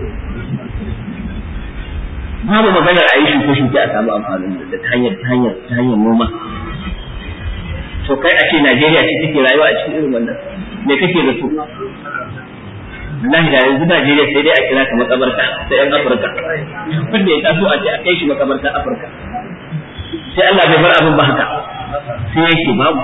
babu maganar a yi shuke-shuke a samu amfanin da ta hanyar ta hanyar ta hanyar noma to kai a ce Najeriya ce take rayuwa a cikin irin wannan me kake da su wallahi da yanzu Najeriya sai dai a kira ka makabarta ta yan Afirka wanda ya taso a ce a kai shi makabarta Afirka sai Allah bai bar abin ba haka sai yake babu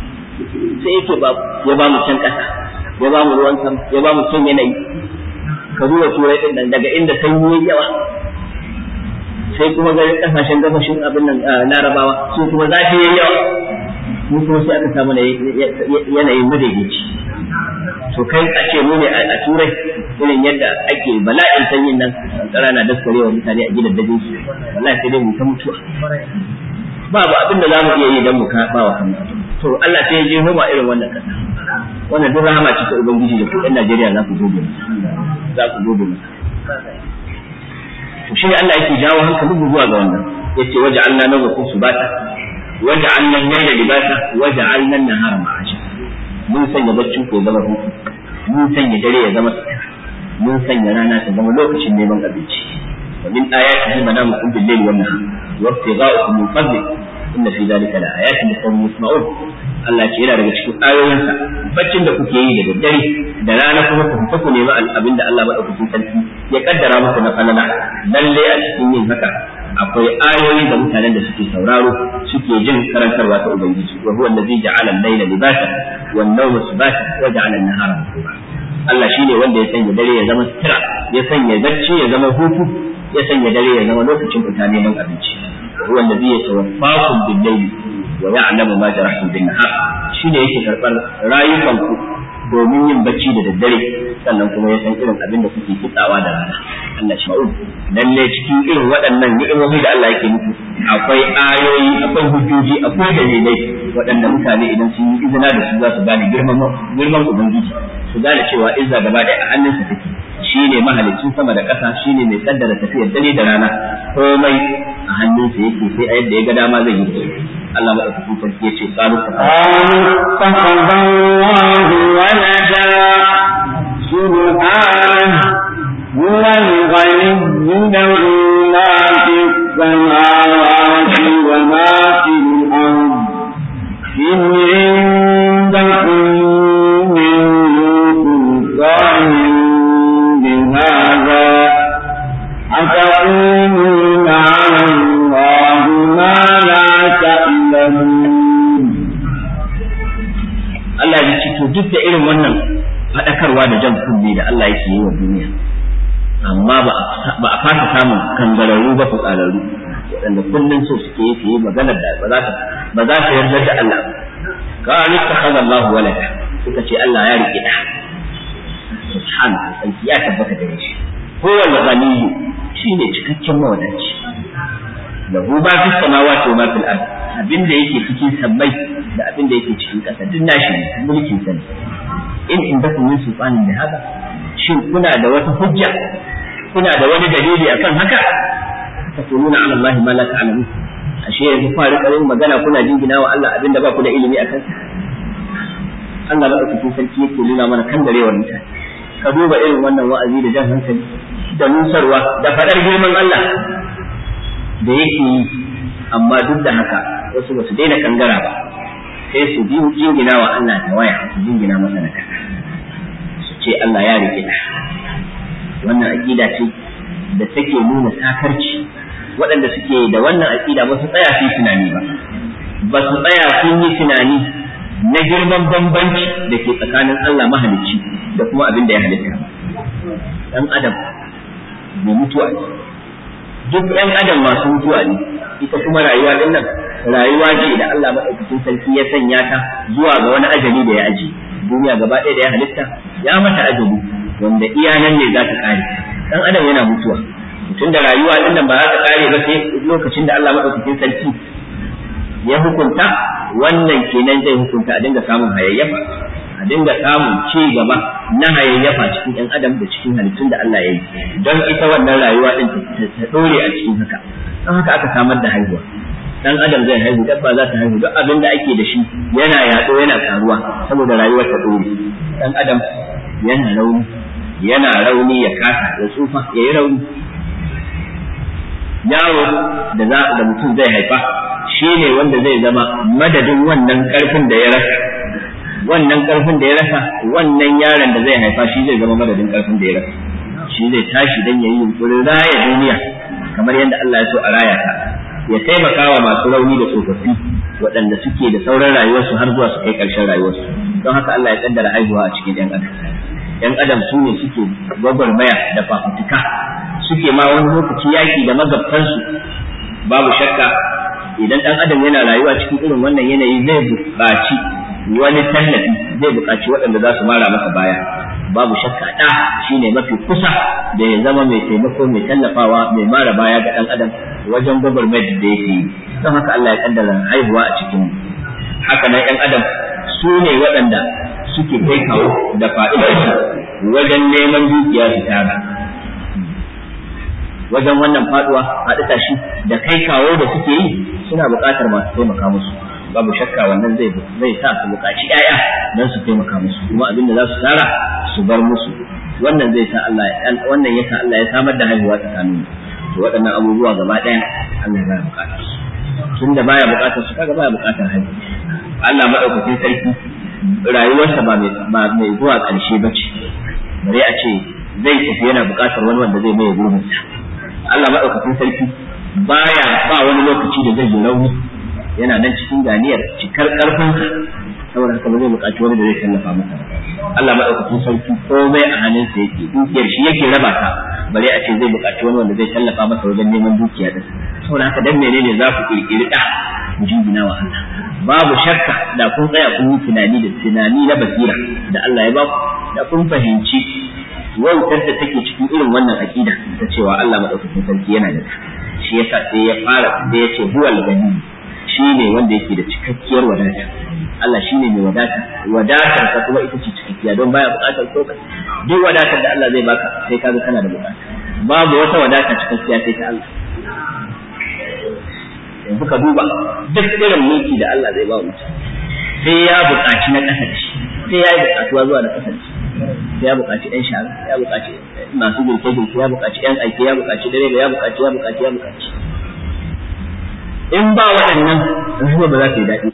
sai yake babu ya ba mu can kasa ya ba mu ruwan sama ya ba mu can yanayi ka duba turai din nan daga inda sanyi yayi yawa sai kuma ga kasashen gabashin abin nan larabawa su kuma zafi yayi yawa mu kuma sai aka samu yanayin madaidaici to kai a ce mu ne a turai irin yadda ake bala'in sanyin nan kankara na daskarewa mutane a gidan dajin su wallahi sai dai mu ta mutuwa babu abin da zamu iya yi dan mu ba wa kanmu to Allah sai ya je homa irin wannan kasa wannan duk rahama ce ta ubangiji da ku ɗan Najeriya za ku gobe za ku gobe to shi ne Allah yake jawo hankalin mu zuwa ga wannan yace waja'alna nawmakum subata waja'alna al-layla libasa waja'alna an-nahara ma'asha mun sanya baccin ku zama hutu mun sanya dare ya zama sutura mun sanya rana ta zama lokacin neman abinci wa min ayatihi manamukum bil-layli wan-nahar wa ibtigha'ukum min fadli inna fi dhalika la ayatin liqawmin yasma'un Allah ce yana daga cikin ayoyinsa baccin da kuke yi da daddare da rana kuma ku fita ku nemi abin da Allah madaukakin sarki ya kaddara muku na falala lalle a cikin yin haka akwai ayoyi da mutanen da suke sauraro suke jin karantarwa ta ubangiji wa huwa allazi ja'ala al-layla libasa wan nawma subata wa ja'ala an-nahara masuba Allah shine wanda ya sanya dare ya zama sutura ya sanya bacci ya zama hutu ya sanya dare ya zama lokacin fita neman abinci huwa allazi yatawaffakum bil-layli wa ya'lamu ma jarahtum bin-nahar shine yake karbar rayukanku domin yin bacci da daddare sannan kuma ya san irin abin da kuke kitsawa da rana Allah shi ma'un lalle cikin irin waɗannan ni'imomi da Allah yake muku akwai ayoyi akwai hujjoji akwai dalilai waɗanda mutane idan sun yi izina da su za su gane girman girman ubangiji su gane cewa izza gaba ɗaya a hannunsa take shine mahalicin sama da ƙasa shine mai kaddara tafiyar dare da rana komai a hannunsa yake sai a yadda ya ga dama zai yi Allah maɗaukakin sarki ya ce qalu اتخذ الله ولدا سبحانه هو الغني له ما في السماوات وما في الأرض إن عندكم من سلطان بهذا أتقولون على الله ما لا تعلمون Allah ya ce to duk da irin wannan faɗakarwa da jan kunne da Allah yake yi wa duniya amma ba a fasa samun kangararru ba fitsararru waɗanda kullum so suke yi su yi maganar da ba za ta ba za ta yarda da Allah ba ka ittakhadha Allahu walada suka ce Allah ya rike da subhanahu sarki ya tabbata da shi huwa al-ghaniyyu shine cikakken mawadaci lahu ma fi samawati wa ma fil ard abinda yake cikin sammai da abinda yake cikin ƙasa duk nashi ne mulkin sa in in baku min sultanin da haka shin kuna da wata hujja kuna da wani dalili akan haka taquluna ala Allah ma la ta'lamun ashe yanzu fa rika yin magana kuna jingina wa Allah abinda ba ku da ilimi akan sa Allah ba ku sarki yake nuna mana kan darewar mutane ka duba irin wannan wa'azi da jan hankali da nusarwa da faɗar girman Allah da yake yi amma duk da haka wasu ba su daina kangara ba sai su bi jingina wa Allah ta waya su jingina masa na kasa su ce Allah ya rike da wannan aqida ce da take nuna sakarci waɗanda suke da wannan aqida ba su tsaya su yi tunani ba ba su tsaya sun yi tunani na girman bambanci da ke tsakanin Allah mahalicci da kuma abin da ya halitta dan adam mai mutuwa ne duk ɗan adam masu mutuwa ne ita kuma rayuwa din nan rayuwa ce da Allah madaukakin sarki ya sanya ta zuwa ga wani ajali da ya aji duniya gaba ɗaya da ya halitta ya mata ajali wanda iya nan ne za ta kare dan adam yana mutuwa tun da rayuwa din nan ba za ta kare ba sai lokacin da Allah madaukakin sarki ya hukunta wannan kenan zai hukunta a dinga samun hayayyafa a dinga samun ci gaba na hayayyafa cikin ɗan adam da cikin halittun da Allah ya yi don ita wannan rayuwa din ta dore a cikin haka don haka aka samar da haihuwa dan adam zai haihu dabba za ta haihu duk abin da ake da shi yana yaɗo yana karuwa saboda rayuwar ta dore dan adam yana rauni yana rauni ya kasa ya tsufa ya yi rauni yaro da za da mutum zai haifa shi ne wanda zai zama madadin wannan karfin da ya rasa wannan karfin da ya rasa wannan yaron da zai haifa shi zai zama madadin karfin da ya rasa shi zai tashi dan yayi yunkurin raya duniya kamar yadda Allah ya so a raya ta ya taimaka wa masu rauni da tsofaffi waɗanda suke da sauran rayuwarsu har zuwa su kai ƙarshen rayuwarsu don haka Allah ya kaddara haihuwa a cikin ɗan adam yan adam su ne suke gwagwarmaya da fafutuka suke ma wani lokaci yaki da magabtansu babu shakka idan dan adam yana rayuwa cikin irin wannan yanayi zai buƙaci wani tallafi zai buƙaci waɗanda za su mara masa baya babu shakka ɗa shine mafi kusa da ya zama mai taimako mai tallafawa mai mara baya ga ɗan adam wajen gwagwarmayar da yake yi don haka Allah ya kaddara haihuwa a cikin haka nan ɗan adam su ne waɗanda suke kai kawo da fa'idarsu wajen neman dukiya su tara wajen wannan faduwa faɗi tashi da kai kawo da suke yi suna buƙatar masu taimaka musu babu shakka wannan zai zai sa su buƙaci ƴaƴa don su taimaka musu kuma abin da za su tara su bar musu wannan zai sa Allah wannan ya sa Allah ya samar da haihuwa tsakanin to waɗannan abubuwa gaba ɗaya Allah ya baya buƙatar su tunda baya buƙatar su kaga baya buƙatar haihuwa Allah madaukakin sarki rayuwarsa ba mai ba mai zuwa ƙarshe ba ce bare a ce zai tafi yana buƙatar wani wanda zai mai gurbinsa Allah madaukakin sarki baya ba wani lokaci da zai yi rauni yana nan cikin ganiyar cikar karfinsa saboda haka ba zai buƙaci wani da zai tallafa masa Allah madaukakin sarki komai a hannunsa yake dukiyar shi yake raba ta bare a ce zai buƙaci wani wanda zai tallafa masa wajen neman dukiya din saboda haka dan menene za ku kirkiri da ku jingina wa Allah babu shakka da kun tsaya kun yi tunani da tunani na basira da Allah ya ba ku da kun fahimci wautar da take cikin irin wannan aqida ta cewa Allah madaukakin sarki yana da shi yasa sai ya fara da ya ce huwal gani shi ne wanda yake da cikakkiyar wadata Allah shi ne mai wadata wadatar ka kuma ita ce cikakkiya don baya bukatar ko duk wadatar da Allah zai baka sai kaga kana da bukata babu wata wadata cikakkiya sai ta Allah yanzu ka duba duk irin mulki da Allah zai ba mutum sai ya buƙaci na ƙasa da shi sai ya yi buƙatuwa zuwa na ƙasa da shi sai ya buƙaci ɗan shara ya buƙaci masu girke girke ya buƙaci ɗan aiki ya buƙaci direba ya buƙaci ya buƙaci ya buƙaci in ba waɗannan rayuwa ba za ta yi daɗi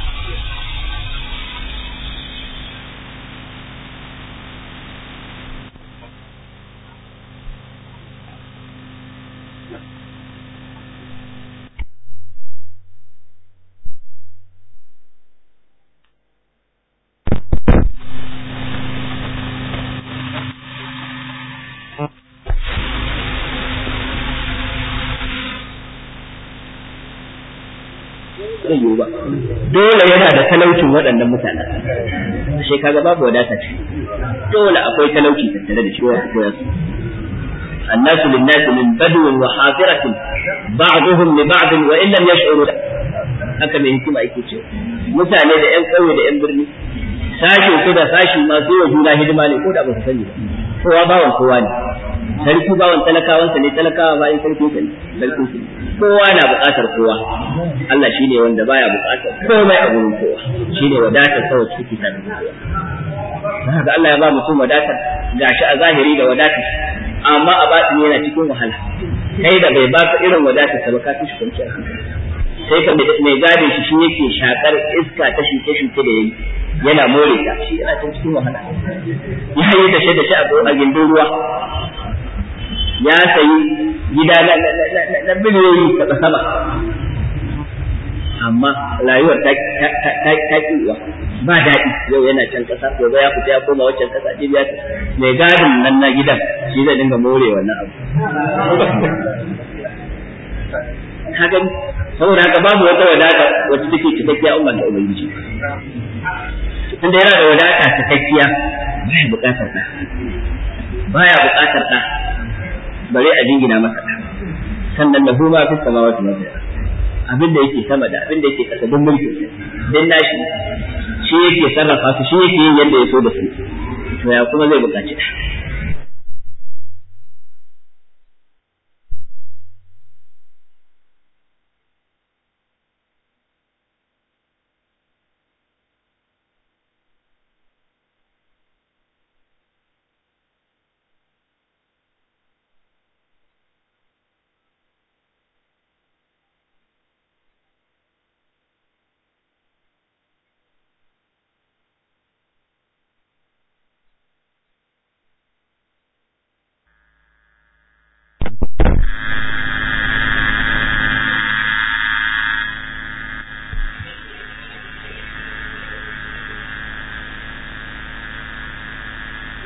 zai yiwu ba dole yana da talaucin waɗannan mutanen sai kaga babu wadata ce dole akwai talauci tattare da shi wa koyar su الناس للناس من بدو وحاضرة بعضهم لبعض وإن لم يشعروا haka mai hikima yake ce mutane da ƴan ƙauye da ƴan birni sashin su da sashi masu yi wa juna hidima ne ko da ba su sani ba kowa bawan kowa ne sarki bawan talakawansa ne talakawa bayan sarkin sa ne sarkin sa kowa na buƙatar kowa Allah shine wanda baya buƙatar komai a gurin kowa shine wadatar kawai ciki ta haka Allah ya ba mutum wadatar gashi a zahiri da wadatar amma a batini yana cikin wahala kai da bai baka irin wadatar sa ba ka fi shi kwanciyar hankali sai ka mai gadin shi shi yake shakar iska ta shuke shuke da yayi yana more ta shi yana can cikin wahala ya yi da da shi a gindin ruwa ya sayi gida na biliyoyi ta sama amma rayuwar ta kiwa ba daɗi yau yana can ƙasa gobe ya fita ya koma waccan ƙasa ce biya mai gadin nan na gidan shi zai dinga more wannan abu ka gani saboda haka babu wata wadata wacce take cikakkiya umma da ubangiji tunda yana da wadata cikakkiya baya buƙatar ɗa baya buƙatar ɗa bare a jingina masa ɗa sannan lahu ma fi samawati wa fil abin da yake sama da abin da yake kasa don mulki din nashi shi yake sarrafa su shi yake yin yadda ya so da su to ya kuma zai buƙaci ɗa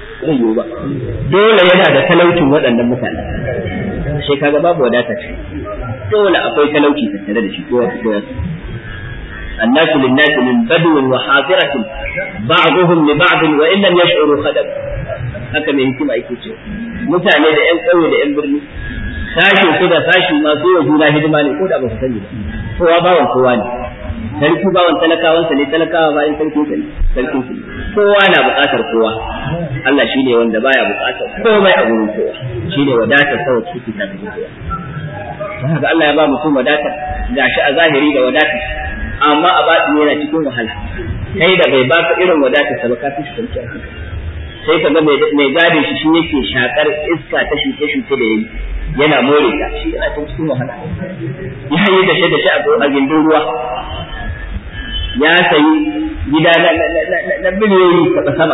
zai yiwu ba dole yana da talaucin waɗannan mutane sai kaga babu wadata ce dole akwai talauci tattare da shi ko wasu ko wasu الناس للناس من بدو وحاضرة بعضهم لبعض وإن لم يشعروا خدم haka mai hikima yake ce mutane da ƴan ƙauye da ƴan birni sashin su da sashi masu yi juna hidima ne ko da ba su sani ba kowa bawan kowa ne sarki bawan talakawansa ne talakawa bayan sarkin sa ne sarkin su kowa na buƙatar kowa Allah shine wanda baya buƙatar komai a gurin kowa shine wadatar sa wacce take tafi kowa don haka Allah ya ba mutum wadatar gashi a zahiri da wadatar amma a baɗi yana cikin wahala kai da bai baka irin wadatar sa ba ka fi shi kwanciyar hankali sai ka ga mai gadin shi shi yake shakar iska ta shuke shuke da yayi yana more ta shi yana ta cikin wahala ya yi da shi da shi a gindin ruwa ya sayi gida na biliyoyi taɓa sama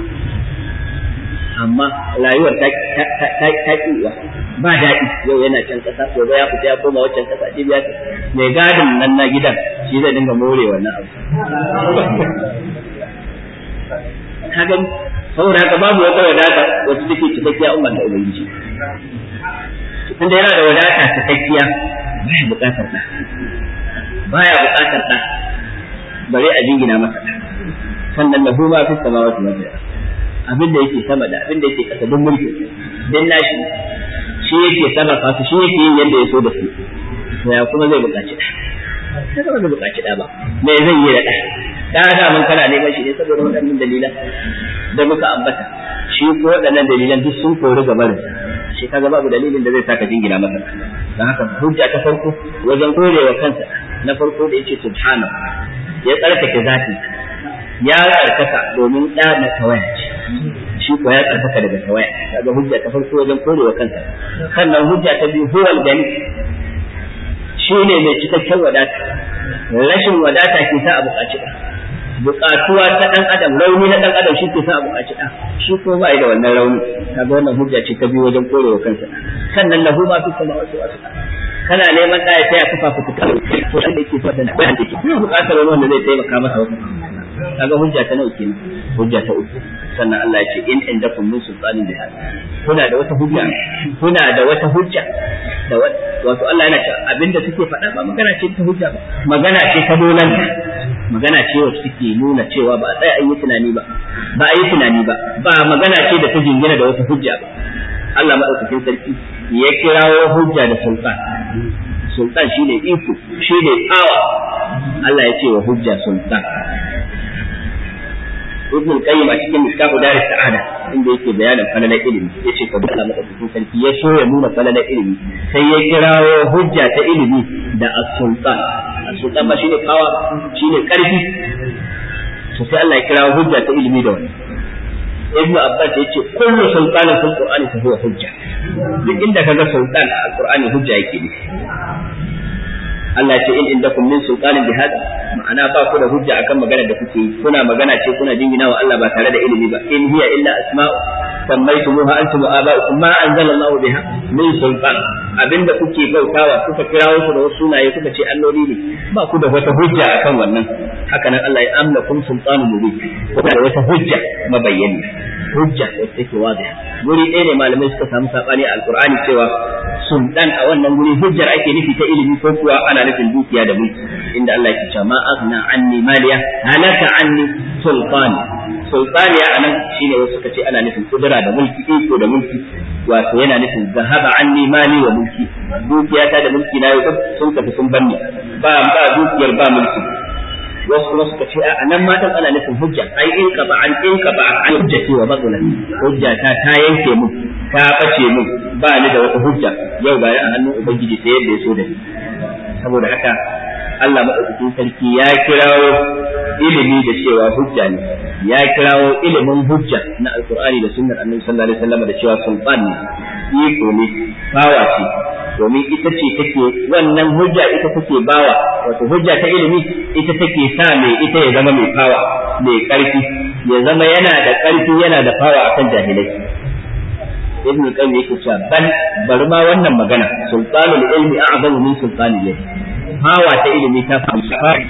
amma rayuwar ta ƙiwa ba daɗi yau yana can ƙasa gobe ya fita ya koma waccan ƙasa ce biya mai gadin nan na gidan shi zai dinga more wannan abu ka gani saboda haka babu wata wadata wacce take cikakkiya umar da ubangiji tunda yana da wadata cikakkiya baya buƙatar ɗa baya buƙatar ɗa bare a jingina masa ɗa sannan lahu ma fi samawati wal ardh abin da yake sama da abin da yake kasa don mulki dan nashi shi yake sarrafa su shi yake yin yadda ya so da su to ya kuma zai buƙaci ɗa sai ba zai buƙaci ɗa ba me zai yi da ɗa da da mun kana neman shi ne saboda waɗannan dalilan da muka ambata shi ko waɗannan dalilan duk sun kori gabar shi kaga babu dalilin da zai saka jingina masa dan haka hujja ta farko wajen korewa kansa na farko da yace subhanahu ya tsarkake zati ya tsarkaka domin ɗa na tawaya ce shi ko ya tsarkaka daga tawaya kaga hujja ta farko wajen korewa kansa sannan hujja ta biyu huwal gani shi ne mai cikakken wadata rashin wadata ke sa a buƙaci ɗa buƙatuwa ta ɗan adam rauni na ɗan adam shi ke sa a buƙaci ɗa shi ko ba da wannan rauni kaga wannan hujja ce ta biyu wajen korewa kansa sannan lahu ma fi sama wasu wasu kana neman ɗaya ta ya kafa fituka to shi da yake fata na bayan da ke buƙatar wani wanda zai taimaka masa wasu kaga hujja ta nawa kenan hujja ta uku sannan Allah ya ce in indakum min sultanin bi kuna da wata hujja kuna da wata hujja da wato Allah yana cewa abinda suke faɗa ba magana ce ta hujja ba magana ce ta dolan magana ce wacce take nuna cewa ba a tsaya an yi tunani ba ba a yi tunani ba ba magana ce da ta jingina da wata hujja ba Allah madaukakin sarki ya kirawo hujja da sultan sultan shine iko shine tsawa Allah ya ce wa hujja sultan ibn al-qayyim a cikin mishkahu dar sa'ada inda yake bayanin falalar ilimi yace ka bi Allah madaukakin sarki ya so ya nuna falalar ilimi sai ya kirawo hujja ta ilimi da as-sultan as-sultan ba shine kawa shine karfi to sai Allah ya kirawo hujja ta ilimi da wannan ibn abbas yace kullu sultanin fil qur'ani fa huwa hujja duk inda kaga sultan a qur'ani hujja yake ne Allah ce in indakum min sultanin bi hada ma'ana ba ku da hujja akan magana da kuke yi kuna magana ce kuna jingina wa Allah ba tare da ilimi ba in hiya illa asma'u sammaytumuha antum wa aba'ukum ma anzala Allah biha min sultan abinda kuke bautawa kuka kirawo su da wasu sunaye kuka ce alloli ne ba ku da wata hujja akan wannan haka nan Allah ya amna kun sultanu mubin kuna da wata hujja mabayyani hujja wacce take wadiha guri ɗaya ne malamai suka samu sabani a alqur'ani cewa sultan a wannan guri hujjar ake nufi ta ilimi ko kuwa ana nufin dukiya da mulki inda Allah ya ce ma aghna anni maliya halaka anni sultani sultaniya anan shine wasu suka ce ana nufin kudura da mulki iko da mulki wato yana nufin zahaba anni mali wa mulki dukiyata da mulki na yau sun tafi sun banni ba ba dukiyar ba mulki wasu kuma suka ce a nan matan ana nufin hujja ai in ka ba an in ka ba an hujjati wa batula hujja ta ta yanke mu ka bace mu ba ni da wata hujja yau ga a hannun ubangiji sai yadda ya so da ni saboda haka Allah madaukakin sarki ya kirawo ilimi da cewa hujja ne ya kirawo ilimin hujja na alkur'ani da sunnar annabi sallallahu alaihi wasallam da cewa sultan ne iko ne bawa ce domin ita ce take wannan hujja ita take bawa wato hujja ta ilimi ita take sa mai ita ya zama mai fawa mai karfi ya zama yana da karfi yana da fawa akan jahilai ibn qayyim yake cewa ban bari ma wannan magana sultanul ilmi a'zamu min sultanil ilmi hawa ta ilimi ta fi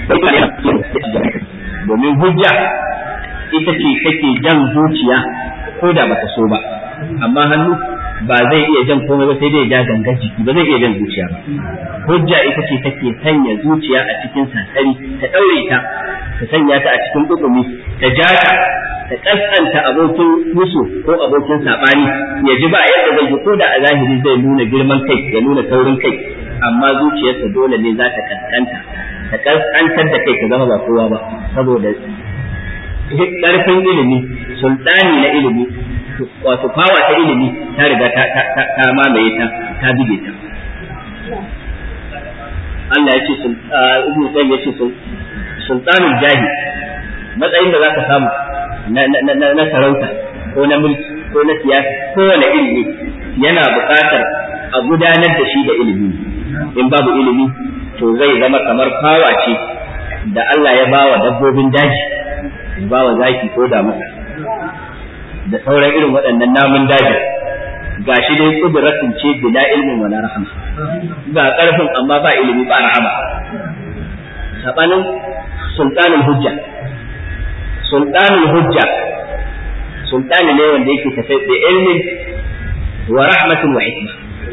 domin hujja ita ce take jan zuciya ko da baka so ba amma hannu ba zai iya jan komai ba sai dai ja gangar jiki ba zai iya jan zuciya ba hujja ita ce take sanya zuciya a cikin sassari ta daure ta ta sanya ta a cikin kukumi ta ja ta ta kaskanta abokin musu ko abokin sabani ya ji ba yadda zai ko da a zahiri zai nuna girman kai ya nuna saurin kai amma zuciyarsa dole ne za ta kaskanta ta kaskantar da kai ta zama ba kowa ba saboda karfin ilimi sultani na ilimi wato fawa ta ilimi ta riga ta mamaye ta ta bige ta Allah ya ce Ibn Qayyim ya ce sultanul jahi matsayin da zaka samu na sarauta ko na mulki ko na siyasa ko wani ilimi yana buƙatar a gudanar da shi da ilimi in babu ilimi to zai zama kamar fawa ce da Allah ya bawa dabbobin daji ba wa zaki ko da masa da sauran irin waɗannan namun daji ga shi dai kuduratun ce bila ilmin wala rahama ga ƙarfin amma ba ilimi ba rahama sabanin sultanul hujja sultanul hujja sultani ne wanda yake tafe da ilmin wa rahmatin wa hikma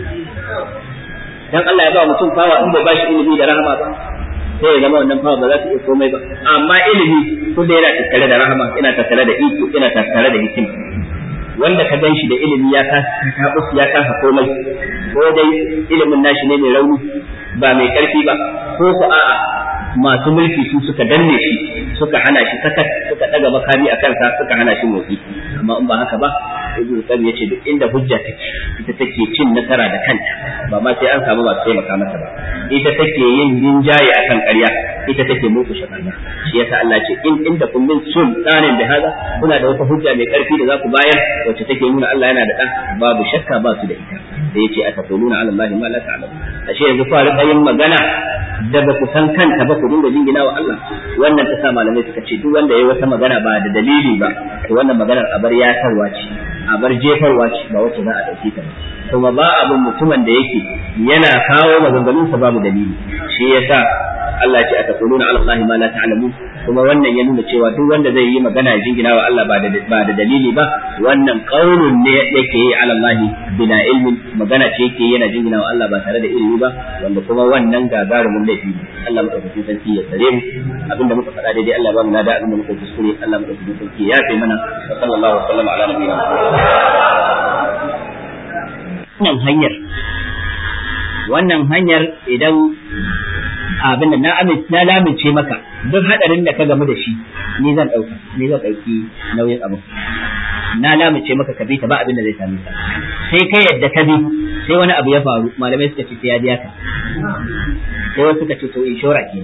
dan Allah ya ba mutum fawa in bai ba shi ilimi da rahama ba sai ya zama wannan fawa ba za su iya komai ba amma ilimi kullum yana tattare da rahama yana tattare da iko yana tattare da hikima wanda ka gan shi da ilimi ya kasa tabus ya kasa komai ko dai ilimin nashi ne mai rauni ba mai karfi ba ko ku a'a masu mulki su suka danne shi suka hana shi sakat suka daga makami a kansa suka hana shi motsi amma in ba haka ba ibnu qayyim yace duk inda hujja take ita take cin nasara da kanta ba ma sai an samu masu taimaka mata ba ita take yin rinjaye akan ƙarya ita take muku shakarna shi yasa Allah ce in inda kun min sultanin da hada kuna da wata hujja mai karfi da za ku bayar wacce take nuna Allah yana da ɗan babu shakka ba su da ita da yace atakuluna ala Allah ma la ta'lamu ashe yanzu fa rika yin magana da ba ku san kanta ba ku dinga jingina wa Allah wannan ta sa malamai suka ce duk wanda yayi wata magana ba da dalili ba to wannan maganar abar yatarwa ce abar jefarwa ce ba wacce za a dauke ta ba kuma ba abin mutumin da yake yana kawo maganganunsa babu dalili shi yasa Allah ya ce atakuluna ala Allah ma la ta'lamun kuma wannan ya nuna cewa duk wanda zai yi magana ya jingina wa Allah ba da ba da dalili ba wannan qaulun ne yake yi ala Allah bila ilmin magana ce yake yana jingina wa Allah ba tare da ilimi ba wanda kuma wannan gagarumin laifi ne Allah madaukakin sarki ya tsare mu abinda muka faɗa daidai Allah ba mu nada abinda muka kuskure Allah madaukakin sarki ya yafe mana wa sallallahu alaihi wa sallam ala nabiyina wannan hanyar wannan hanyar idan abin da na amince na lamince maka duk hadarin da ka gamu da shi ni zan dauka ni zan dauki nauyin abu na lamince maka ka bi ta ba abin da zai same ka sai kai yadda ka bi sai wani abu ya faru malamai suka ce sai ya biya ka sai wasu suka ce to inshora ke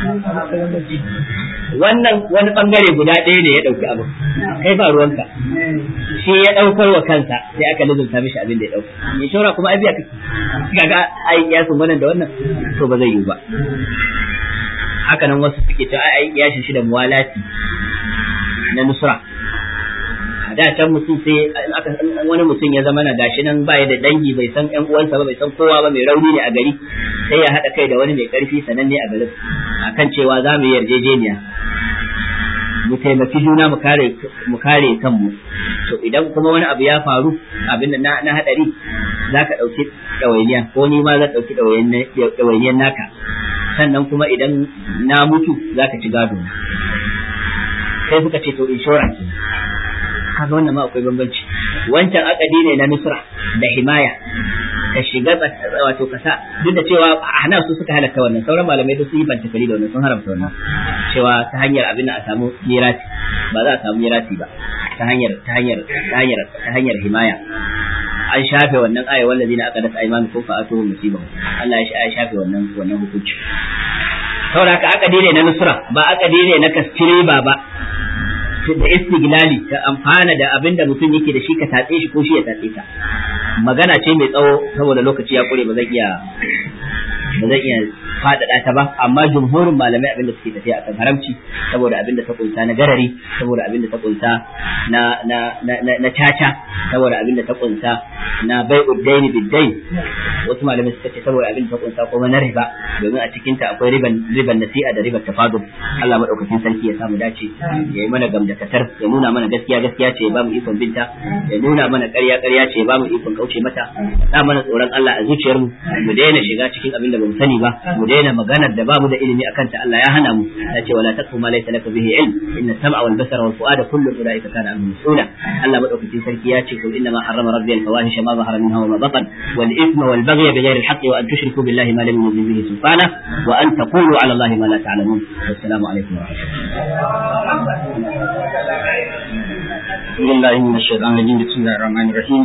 wannan wani bangare guda ɗaya ne ya dauki abu kai ba ruwanka shi ya daukar wa kansa sai aka lizunta mishi abin da ya dauka inshora kuma ai biya ka kaga ai kiyasin wannan da wannan to ba zai yiwu ba haka nan wasu suke cewa ai kiyashin shi da muwalati na nusra a da can mutum sai wani mutum ya zama na gashi nan baya da dangi bai san ƴan uwansa ba bai san kowa ba mai rauni ne a gari sai ya haɗa kai da wani mai ƙarfi sananne a garin akan cewa za mu yi yarjejeniya mu taimaki juna mu kare mu kare kanmu to idan kuma wani abu ya faru abin na na hadari zaka dauki dawainiya ko ni ma zan dauki dawainiyan naka sannan kuma idan na mutu zaka ci gado sai suka ce to insurance kaga wannan ma akwai bambanci wancan akadi ne na nusra da himaya ka shiga wato kasa duk da cewa hana su suka halatta wannan sauran malamai da su yi bantakari da wannan sun haramta wannan cewa ta hanyar abin da a samu mirati ba za a samu mirati ba ta hanyar ta hanyar ta hanyar ta hanyar himaya an shafe wannan aya wallazi na aka dasa aymanu ko fa'atu musibahu Allah ya shafe wannan wannan hukunci saboda haka akadi ne na nusra ba akadi ne na kastire ba ba da istiglali ka amfana da abin da mutum yake da shi ka tatse shi ko shi ya tatse ka magana ce mai tsawo saboda lokaci ya kure ba zan iya ba zan iya faɗaɗa ta ba amma jumhurin malamai abin da suke tafiya akan haramci saboda abin da ta kunsa na garari saboda abin da ta kunsa na na na na caca saboda abin da ta kunsa na bai'ud daini bid-dain wasu malamai suka ce saboda abin da ta kunsa kuma na riba domin a cikin ta akwai riban riban nasi'a da riban tafadul Allah madaukakin sarki ya samu dace ya yi mana gamdakatar ya nuna mana gaskiya gaskiya ce ya ba mu ikon binta ya nuna mana ƙarya ƙarya ce ya ba mu ikon kauce mata sa mana tsoron Allah a zuciyarmu mu daina shiga cikin abin da bamu sani ba mu daina maganar da bamu da ilimi akan ta Allah ya hana mu ya ce wala taqfu ma laysa laka bihi ilm inna sam'a wal basara wal fu'ada kullu ulaika kana anhu mas'ula Allah madaukakin sarki ya ce kul inna ma harrama rabbi al fawahisha ma zahara minha wa ma batan wal ithma wal baghy bighayri al haqqi wa an tushriku billahi ma lam yunzil bihi sultana wa an taqulu ala allahi ma la ta'lamun wassalamu alaikum wa billahi minash shaitanir rajim bismillahir rahmanir rahim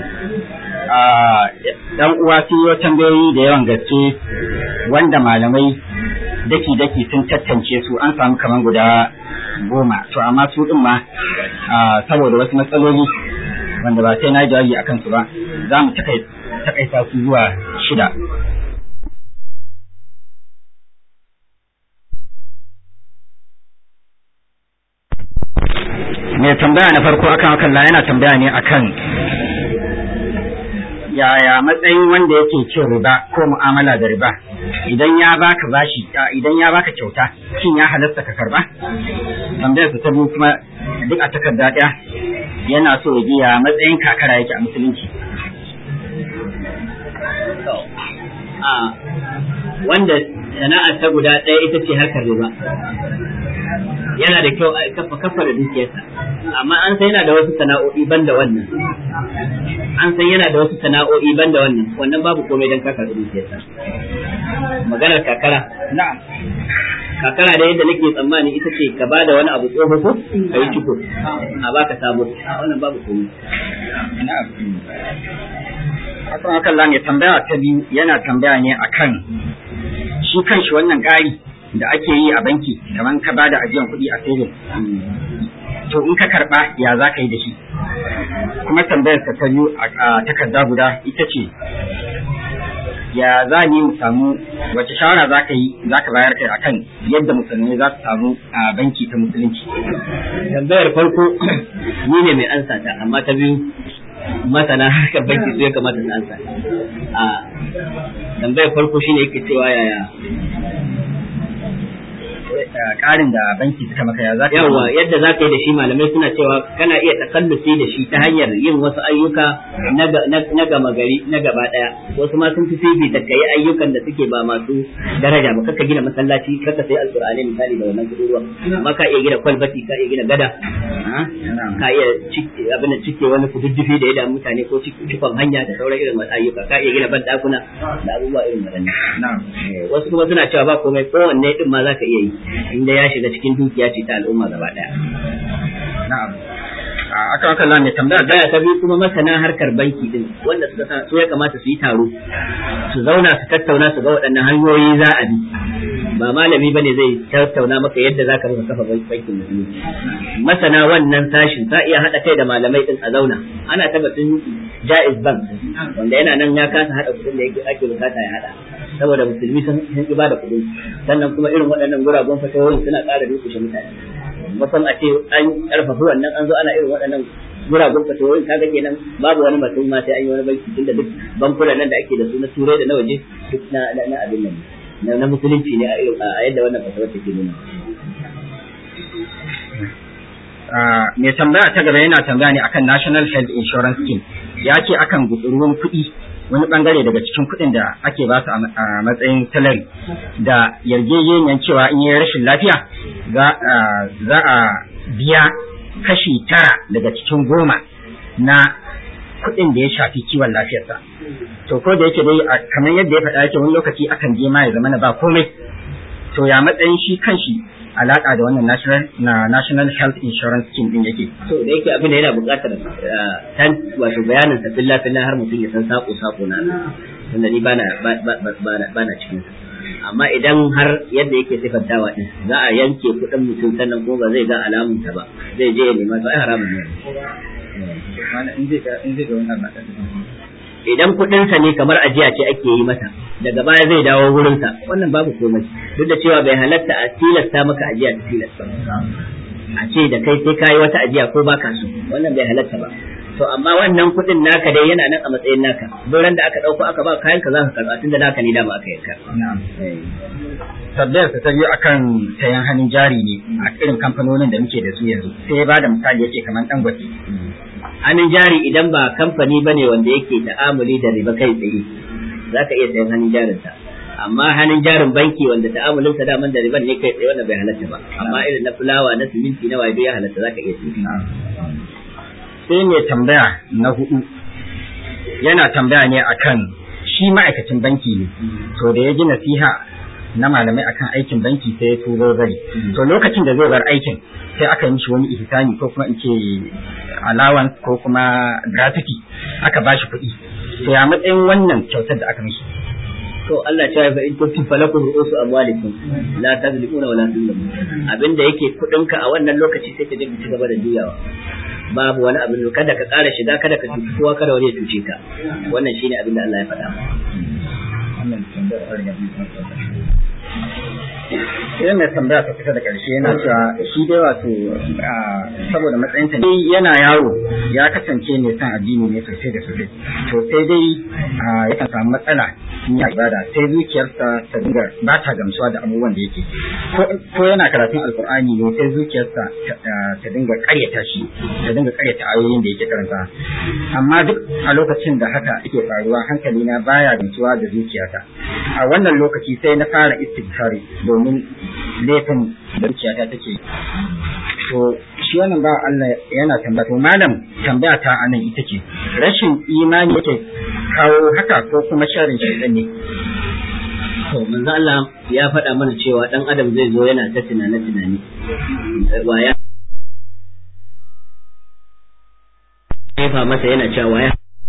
dan uwa sun yi tambayoyi da yawan gaske wanda malamai daki-daki sun tattance su an samu kamar guda goma to amma su din ma saboda wasu matsaloli wanda ba sai na jawabi akan su ba za mu takaita su zuwa shida mai tambaya na farko akan akalla yana tambaya ne akan yaya matsayin wanda yake cin riba ko mu'amala da riba idan ya baka bashi idan ya baka kyauta shin ya halatta ka karba tambayar ta biyu kuma duk a takarda ɗaya yana so ya ya matsayin kakara yake a musulunci wanda sana'ar ta guda ɗaya ita ce harkar riba yana da kyau a kafa kafa da dukiyarsa amma an san yana da wasu sana'o'i banda wannan an san yana da wasu sana'o'i banda wannan wannan babu komai dan kaka da dukiyarsa maganar kakara na'am kakara da yadda nake tsammani ita ce ka ba da wani abu tsoho ko ka yi ciko a baka sabo wannan babu komai na'am akan akan ne tambaya ta biyu yana tambaya ne akan shi kanshi wannan ƙari da ake yi a banki kamar ka bada ajiyan kuɗi a saving to in ka karɓa ya za ka yi da shi kuma tambayar ta ta biyu a takarda guda ita ce ya za ni mu samu wace shawara za ka yi za ka bayar kai akan yadda musulmai za su samu a banki ta musulunci tambayar farko ni ne mai ansa ta amma ta biyu masana harkar banki su ya kamata su ansa a tambayar farko shine yake cewa yaya ƙarin da banki suka maka ya za ka yawa yadda za ka yi da shi malamai suna cewa kana iya takallusi da shi ta hanyar yin wasu ayyuka na gama gari na gaba daya wasu ma sun fi fifita ka yi ayyukan da suke ba masu daraja ba kaka gina masallaci kaka sai alqur'ani misali da wannan kudurwa amma ka iya gina kwalbati ka iya gina gada ka iya abin da cike wani kududdufi da ya damu mutane ko cikon hanya da sauran irin ayyuka ka iya gina ban dakuna da abubuwa irin waɗannan wasu kuma suna cewa ba komai kowanne din ma za ka iya yi inda ya shiga cikin dukiya ce ta al'umma gaba daya. Na'am. Akan akan la mai tambaya Tambaya ta biyu kuma masana harkar banki din wanda suka san su ya kamata su yi taro su zauna su tattauna su ga waɗannan hanyoyi za a bi. Ba malami bane zai tattauna maka yadda za ka rufe kafa bankin musulunci. Masana wannan sashin za iya haɗa kai da malamai din a zauna. Ana tabbatin Jaiz Bank wanda yana nan ya kasa haɗa kuɗin da ake bukata ya haɗa. saboda musulmi sun ki ba da kuɗi sannan kuma irin waɗannan guraben fatawoyin suna ƙara dukushe mutane mutum a ce an ƙarfafa wannan an zo ana irin waɗannan guraben fatawoyin kaga kenan babu wani mutum ma sai an yi wani banki tunda duk bankunan nan da ake da su na turai da na waje duk na na abin nan na musulunci ne a yadda wannan fatawar take nuna mai tambaya ta gaba yana tambaya ne akan National Health Insurance Scheme ya ce akan gutsuruwan kuɗi wani bangare daga cikin kuɗin da ake ba su a matsayin salari da yarjejeniyar cewa in yi rashin lafiya za a biya kashi tara daga cikin goma na kuɗin da ya shafi kiwon lafiyarsa to ko da yake dai kamar yadda ya faɗa yake wani lokaci akan je ma ya zama na ba komai to ya matsayin shi kanshi alaka da wannan national na national health insurance scheme din yake to da yake abin da yana buƙatar tan wato bayanin sa billa billa har mutum ya san sako sako na tunda ni bana bana cikin amma idan har yadda yake sifantawa din za a yanke kuɗin mutum sannan ko ba zai ga alamun ta ba zai je ya nema to ai haramun ne in zai ga in zai ga wannan idan kuɗinsa ne kamar ajiya ce ake yi mata daga baya zai dawo wurinsa wannan babu komai duk da cewa bai halatta a tilasta maka ajiya ta tilasta a ce da kai sai kayi wata ajiya ko baka so wannan bai halatta ba to amma wannan kuɗin naka dai yana nan a matsayin naka doran da aka ɗauko aka ba kayan ka za ka karɓa tunda naka ne dama aka yanka Sabbayar ta biyu akan sayan hannun jari ne a irin kamfanonin da muke da su yanzu sai ya bada misali yake kamar dangote hannun jari idan ba kamfani ba ne wanda yake ta'amuli da riba kai tsaye za ka iya sayan hannun jarinsa amma hannun jarin banki wanda ta'amulin sa daman da riban ne kai tsaye wanda bai halatta ba amma irin na fulawa na siminti na waje ya halatta za ka iya sayan sai mai tambaya na hudu yana tambaya ne akan shi ma'aikacin banki ne to da ya ji nasiha na malamai akan aikin banki sai ya turo zari to lokacin da zai bar aikin sai aka yi mishi wani ihsani ko kuma in ce allowance ko kuma gratuity aka ba shi kuɗi to ya matsayin wannan kyautar da aka mishi to Allah ya fa in kuntum falakum ru'usu amwalikum la tazlimuna wa la tuzlamun abinda yake kudinka a wannan lokaci sai ka je ci gaba da juyawa babu wani abin kada ka ƙara shiga kada ka cuci kowa kada wani ya cuce ka wannan shine abin da Allah ya faɗa idan mai tambaya ta kusa da ƙarshe yana cewa shi dai wato saboda matsayinsa ne yana yaro ya kasance ne san addini ne sosai da sosai to sai dai yakan samu matsala in ya ibada sai zuciyarsa ta dinga ba ta gamsuwa da abubuwan da yake ko yana karatun alkur'ani ne sai zuciyarsa ta dinga ƙaryata shi ta dinga ƙaryata ayoyin da yake karanta amma duk a lokacin da haka yake faruwa hankalina baya gamsuwa da zuciyata a wannan lokaci sai na fara istighfari domin laifin da zuciyata take to shi wannan ba Allah yana tambaya to malam tambaya ta anan ita ce rashin imani yake kawo haka ko kuma sharin shaitan ne to manzo Allah ya faɗa mana cewa dan adam zai zo yana ta tunane tunani waya ya masa yana cewa waya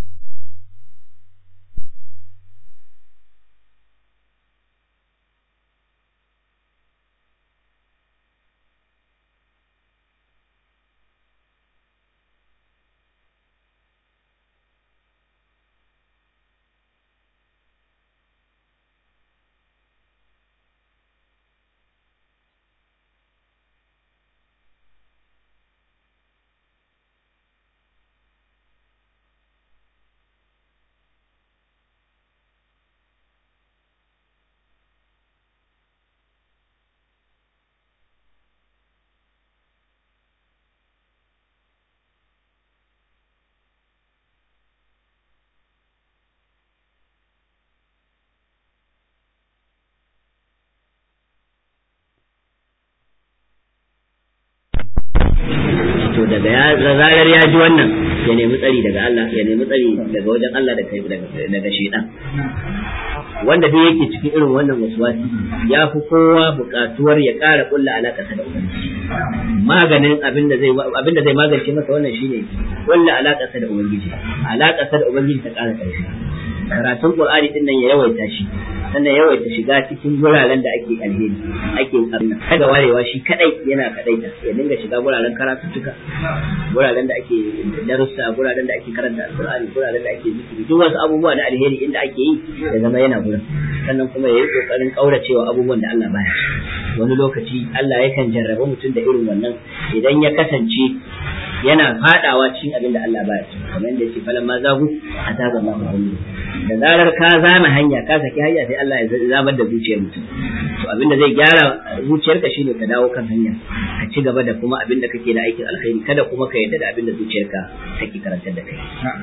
to daga ya zarar ya ji wannan ya nemi tsari daga Allah ya nemi tsari daga wajen Allah da kai daga shaidan wanda duk yake cikin irin wannan waswasi ya fi kowa buƙatuwar ya ƙara ƙulla alaƙa da ubangiji maganin abin da zai abin da zai magance masa wannan shine ƙulla alaƙa da ubangiji alaƙa da ubangiji ta ƙara ƙarfi karatun qur'ani din nan ya yawaita shi sannan yawaita shiga cikin guraren da ake alheri ake karna kada warewa shi kadai yana kadai ta ya dinga shiga guraren karatuttuka guraren da ake darussa guraren da ake karanta alqur'ani guraren da ake zikiri duk wasu abubuwa na alheri inda ake yi ya zama yana gurin sannan kuma yayi kokarin kauracewa abubuwan da Allah baya wani lokaci Allah yakan jarraba mutum da irin wannan idan ya kasance yana fadawa cikin abin da Allah baya so kamar yadda yake falan ma zagu a taga Allah mu da zarar ka zama hanya ka saki hanya sai Allah ya zabar da zuciyar mutum to abin da zai gyara zuciyarka shine ka dawo kan hanya ka ci gaba da kuma abin da kake da aikin alkhairi kada kuma ka yarda da abin da zuciyarka take karantar da kai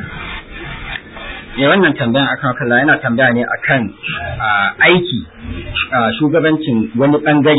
me wannan tambayan akan kalla yana tambaya ne akan aiki shugabancin wani bangare